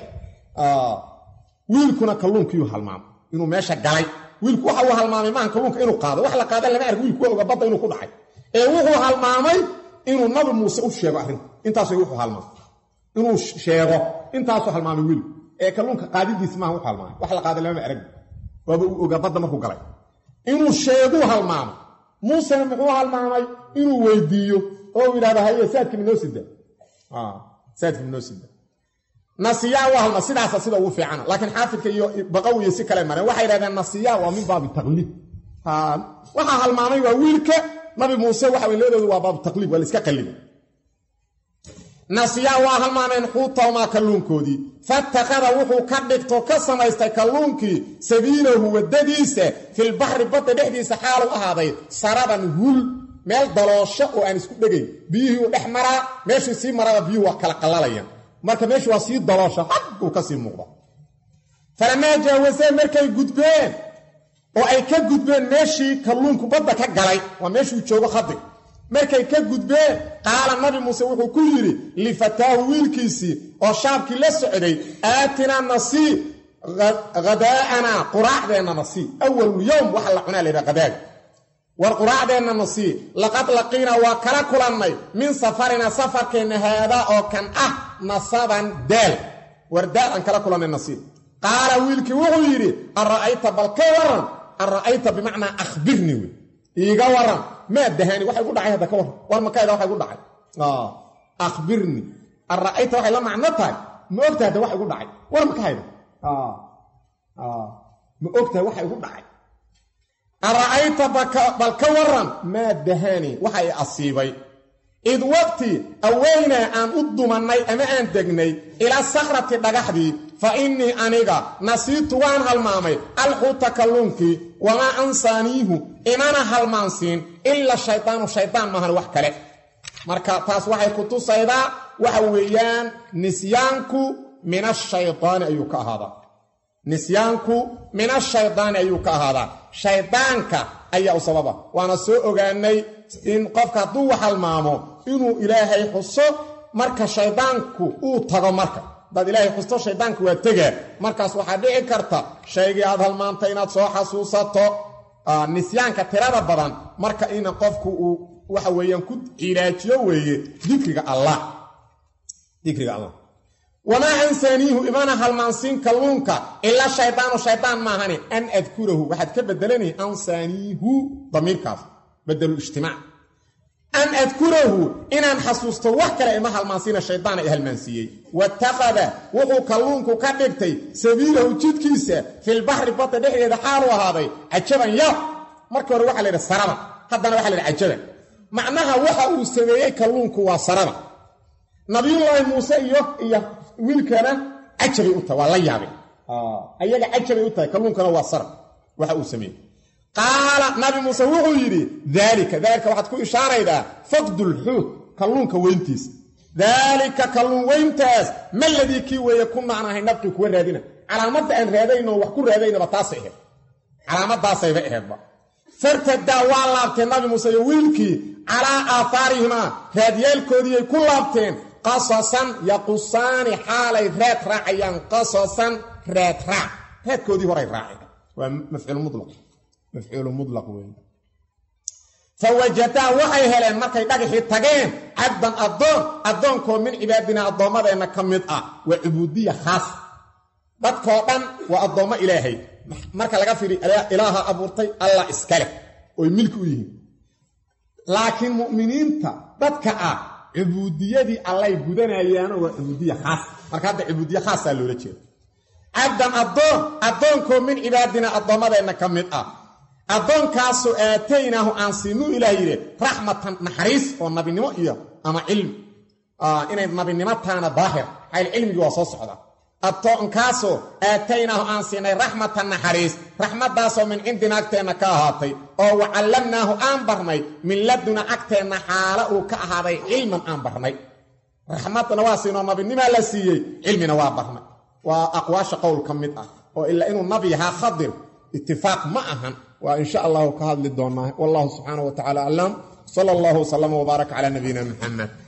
wiilkuna kalluunkiiyuu halmaamay inuu meesha galay wiilku waxa uu halmaamay maaha kalluunka inuu qaado wax la qaada lama arg wiilku waa oga badda inuu ku dhacay ee wuxuu halmaamay inuu nabi muuse u sheego arrinta intaasay wuxuu halmaamay inuu sheego intaasuu halmaamay wiil ee kalluunka qaadidiis maaha wuxuu halmaamay wax la qaaday lamama arag waaba uu ogaa badda markuu galay inuu sheeguu halmaamay muusena muxuu halmaamay inuu weydiiyo oo uu yidhahdo haye saadkii minoo sida saadkii minoo sida nasiyaa waa halma sidaasa sida ugu fiicana laakiin xaafidka iyo baqawiyo si kale mareen waxay yidhahdeen nasiyaa waa min baabi taqliid waxaa halmaamay waa wiilka nabi muuse waxa way labadoodu waa baabu taqliib waa la iska qalliba nasiyaa waa halmaameen xuutawmaa kalluunkoodii fatakada wuxuu ka dhigto ka samaystay kalluunkii sabiilahu waddadiisa filbaxri badda dhexdiisa xaalu ahaaday saraban hul meel daloosho oo aan isku dhegayn biyihii uu dhex maraa meeshii sii maraba biyuhu waa kala qallalayaan marka meeshu waa sii daloosho xagguu ka sii muuqda falamaa jaawasee markay gudbeen oo ay ka gudbeen meeshii kalluunku badda ka galay waa meeshuu joogo khadig markay ka gudbeen qaala nabi muuse wuxuu ku yidhi lifataahu wiilkiisii oo shaabkii la socday aatinaa nasii hadaa'anaa quraacdeenna nasii awalu yowm waxa la cunaa laydhaha hadaaga war quraacdeenna nasii laqad laqiinaa waa kala kulannay min safarina safarkeenna haadaa oo kan ah nasaban daal war daal aan kala kulannay nasii qaala wiilkii wuxuu yidhi an ra'ayta bal ka waran an ra'ayta bimacnaa akhbirni wey iiga waran maa dahaani waxay gu dhacay hadda ka warran war makayda waxay gu dhacay akhbirni an ra'ayta waxay la macno tahay ma ogtahay hadda waxa igu dhacay war makahayda ma ogtahay waxa igu dhacay an ra'ayta bal ka waran maa dahaani waxa i asiibay id waqti aweynaa aan u dumannay ama aan degnay ilaa sakrati dhagaxdii fa innii aniga nasiitu waan halmaamay alxuuta kalluunkii wamaa ansaaniihu imana halmaansiin ila shaydaanu shaydaan maahan wax kale marka taas waxay ku tusaydaa waxa weeyaan nisyaanku min ashaydaani ayuu ka ahaadaa nisyaanku min ashaydaani ayuu ka ahaadaa shaydaanka ayaa u sababa waana soo ogaanay in qofka hadduu halmaamo inuu ilaahay xuso marka shaydaanku uu tago marka hadaad ilaahay xusto shaydaanku waa tegaa markaas waxaa dhici karta shaygii aad halmaantay inaad soo xasuusato nisyaanka tirada badan marka ina qofku uu waxa weeyaan ku cilaajiyo weeye dikriga allah dikriga allah wamaa ansaaniihu imana halmaansiin kalluunka ilaa shaydaanu shaydaan maahani an adkurahu waxaad ka bedelanay ansaaniihu damiirkaas badelu ijtimaac an adkurahu inaan xasuusto wax kale ima halmaansiina shaydaan ay halmaansiiyey watakada wuxuu kalluunku ka dhigtay sabiilahu jidkiisa filbaxri badda dhexdeeda xaalu ahaaday cajaban yaab markii hore waxa la yidhi saraba haddana waxa la yidhi cajaban macnaha waxa uu sameeyey kalluunku waa saraba nabiyullaahi muuse iyo iyo wiilkana cajabay u tahay waa la yaabay ayaga cajabay u tahay kalluunkana waa sarab waxa uu sameeyey qaala nabi muuse wuxuu yidhi daalika daalika waxaad ku ishaaraydaa faqdulxuut kalluunka weyntiisa daalika kalluun weyntaas ma ladii kii weeye ku nacnahay nabqii kuwa raadina calaamadda aan raadayno wax ku raadaynaba taasay ahayd calaamadaasayba ahaydba fartadaa waa laabteen nabi muuse iyo wiilkii calaa aahaarihimaa raadyaalkoodiiyay ku laabteen qasasan yaqusaani xaalay raad raacayaan qasasan raad raac raadkoodii horay raaceen waa mafcuul mulaq mafcuulu mulaq wey fawajadaa waxay heleen markay dhagaxii tageen cabdan addoon addoonkoo min cibaadinaa addoommadeenna ka mid ah waa cubuudiya khaas dadkoo dhan waa addoommo ilaahay marka laga firi ilaaha abuurtay allah iskaleh oy milki u yihiin laakiin mu'miniinta dadka ah cubuudiyadii allay gudanayaano waa cubuudiya khaas marka hadda cubuudiye khaasaa loola jeeda cabdan addoon addoonkoo min cibaadinaa addoommadeenna ka mid ah addoonkaasoo aataynaahu aan siinuu ilaah yidhi raxmatan naxariis oo nabinimo iyo ama cilmi inay nabinimo taana daahir xayl cilmigii waa soo socda addoonkaasoo aataynaahu aan siinay raxmatan naxariis raxmaddaasoo min cindina agteenna ka ahaatay oo wacallamnaahu aan barnay min laduna agteenna xaala uu ka ahaaday cilman aan barnay raxmadna waa siinoo nabinimaa la siiyey cilmina waa barnay waa aqwaasha qowl ka mid ah oo ilaa inuu nabi yahaa khadir itifaaq ma ahan waa in sha allahu ka hadli doonaa wallahu subxaana wa tacala aclam sala allahu wsallama wbaarak calaa nabiyina muxamed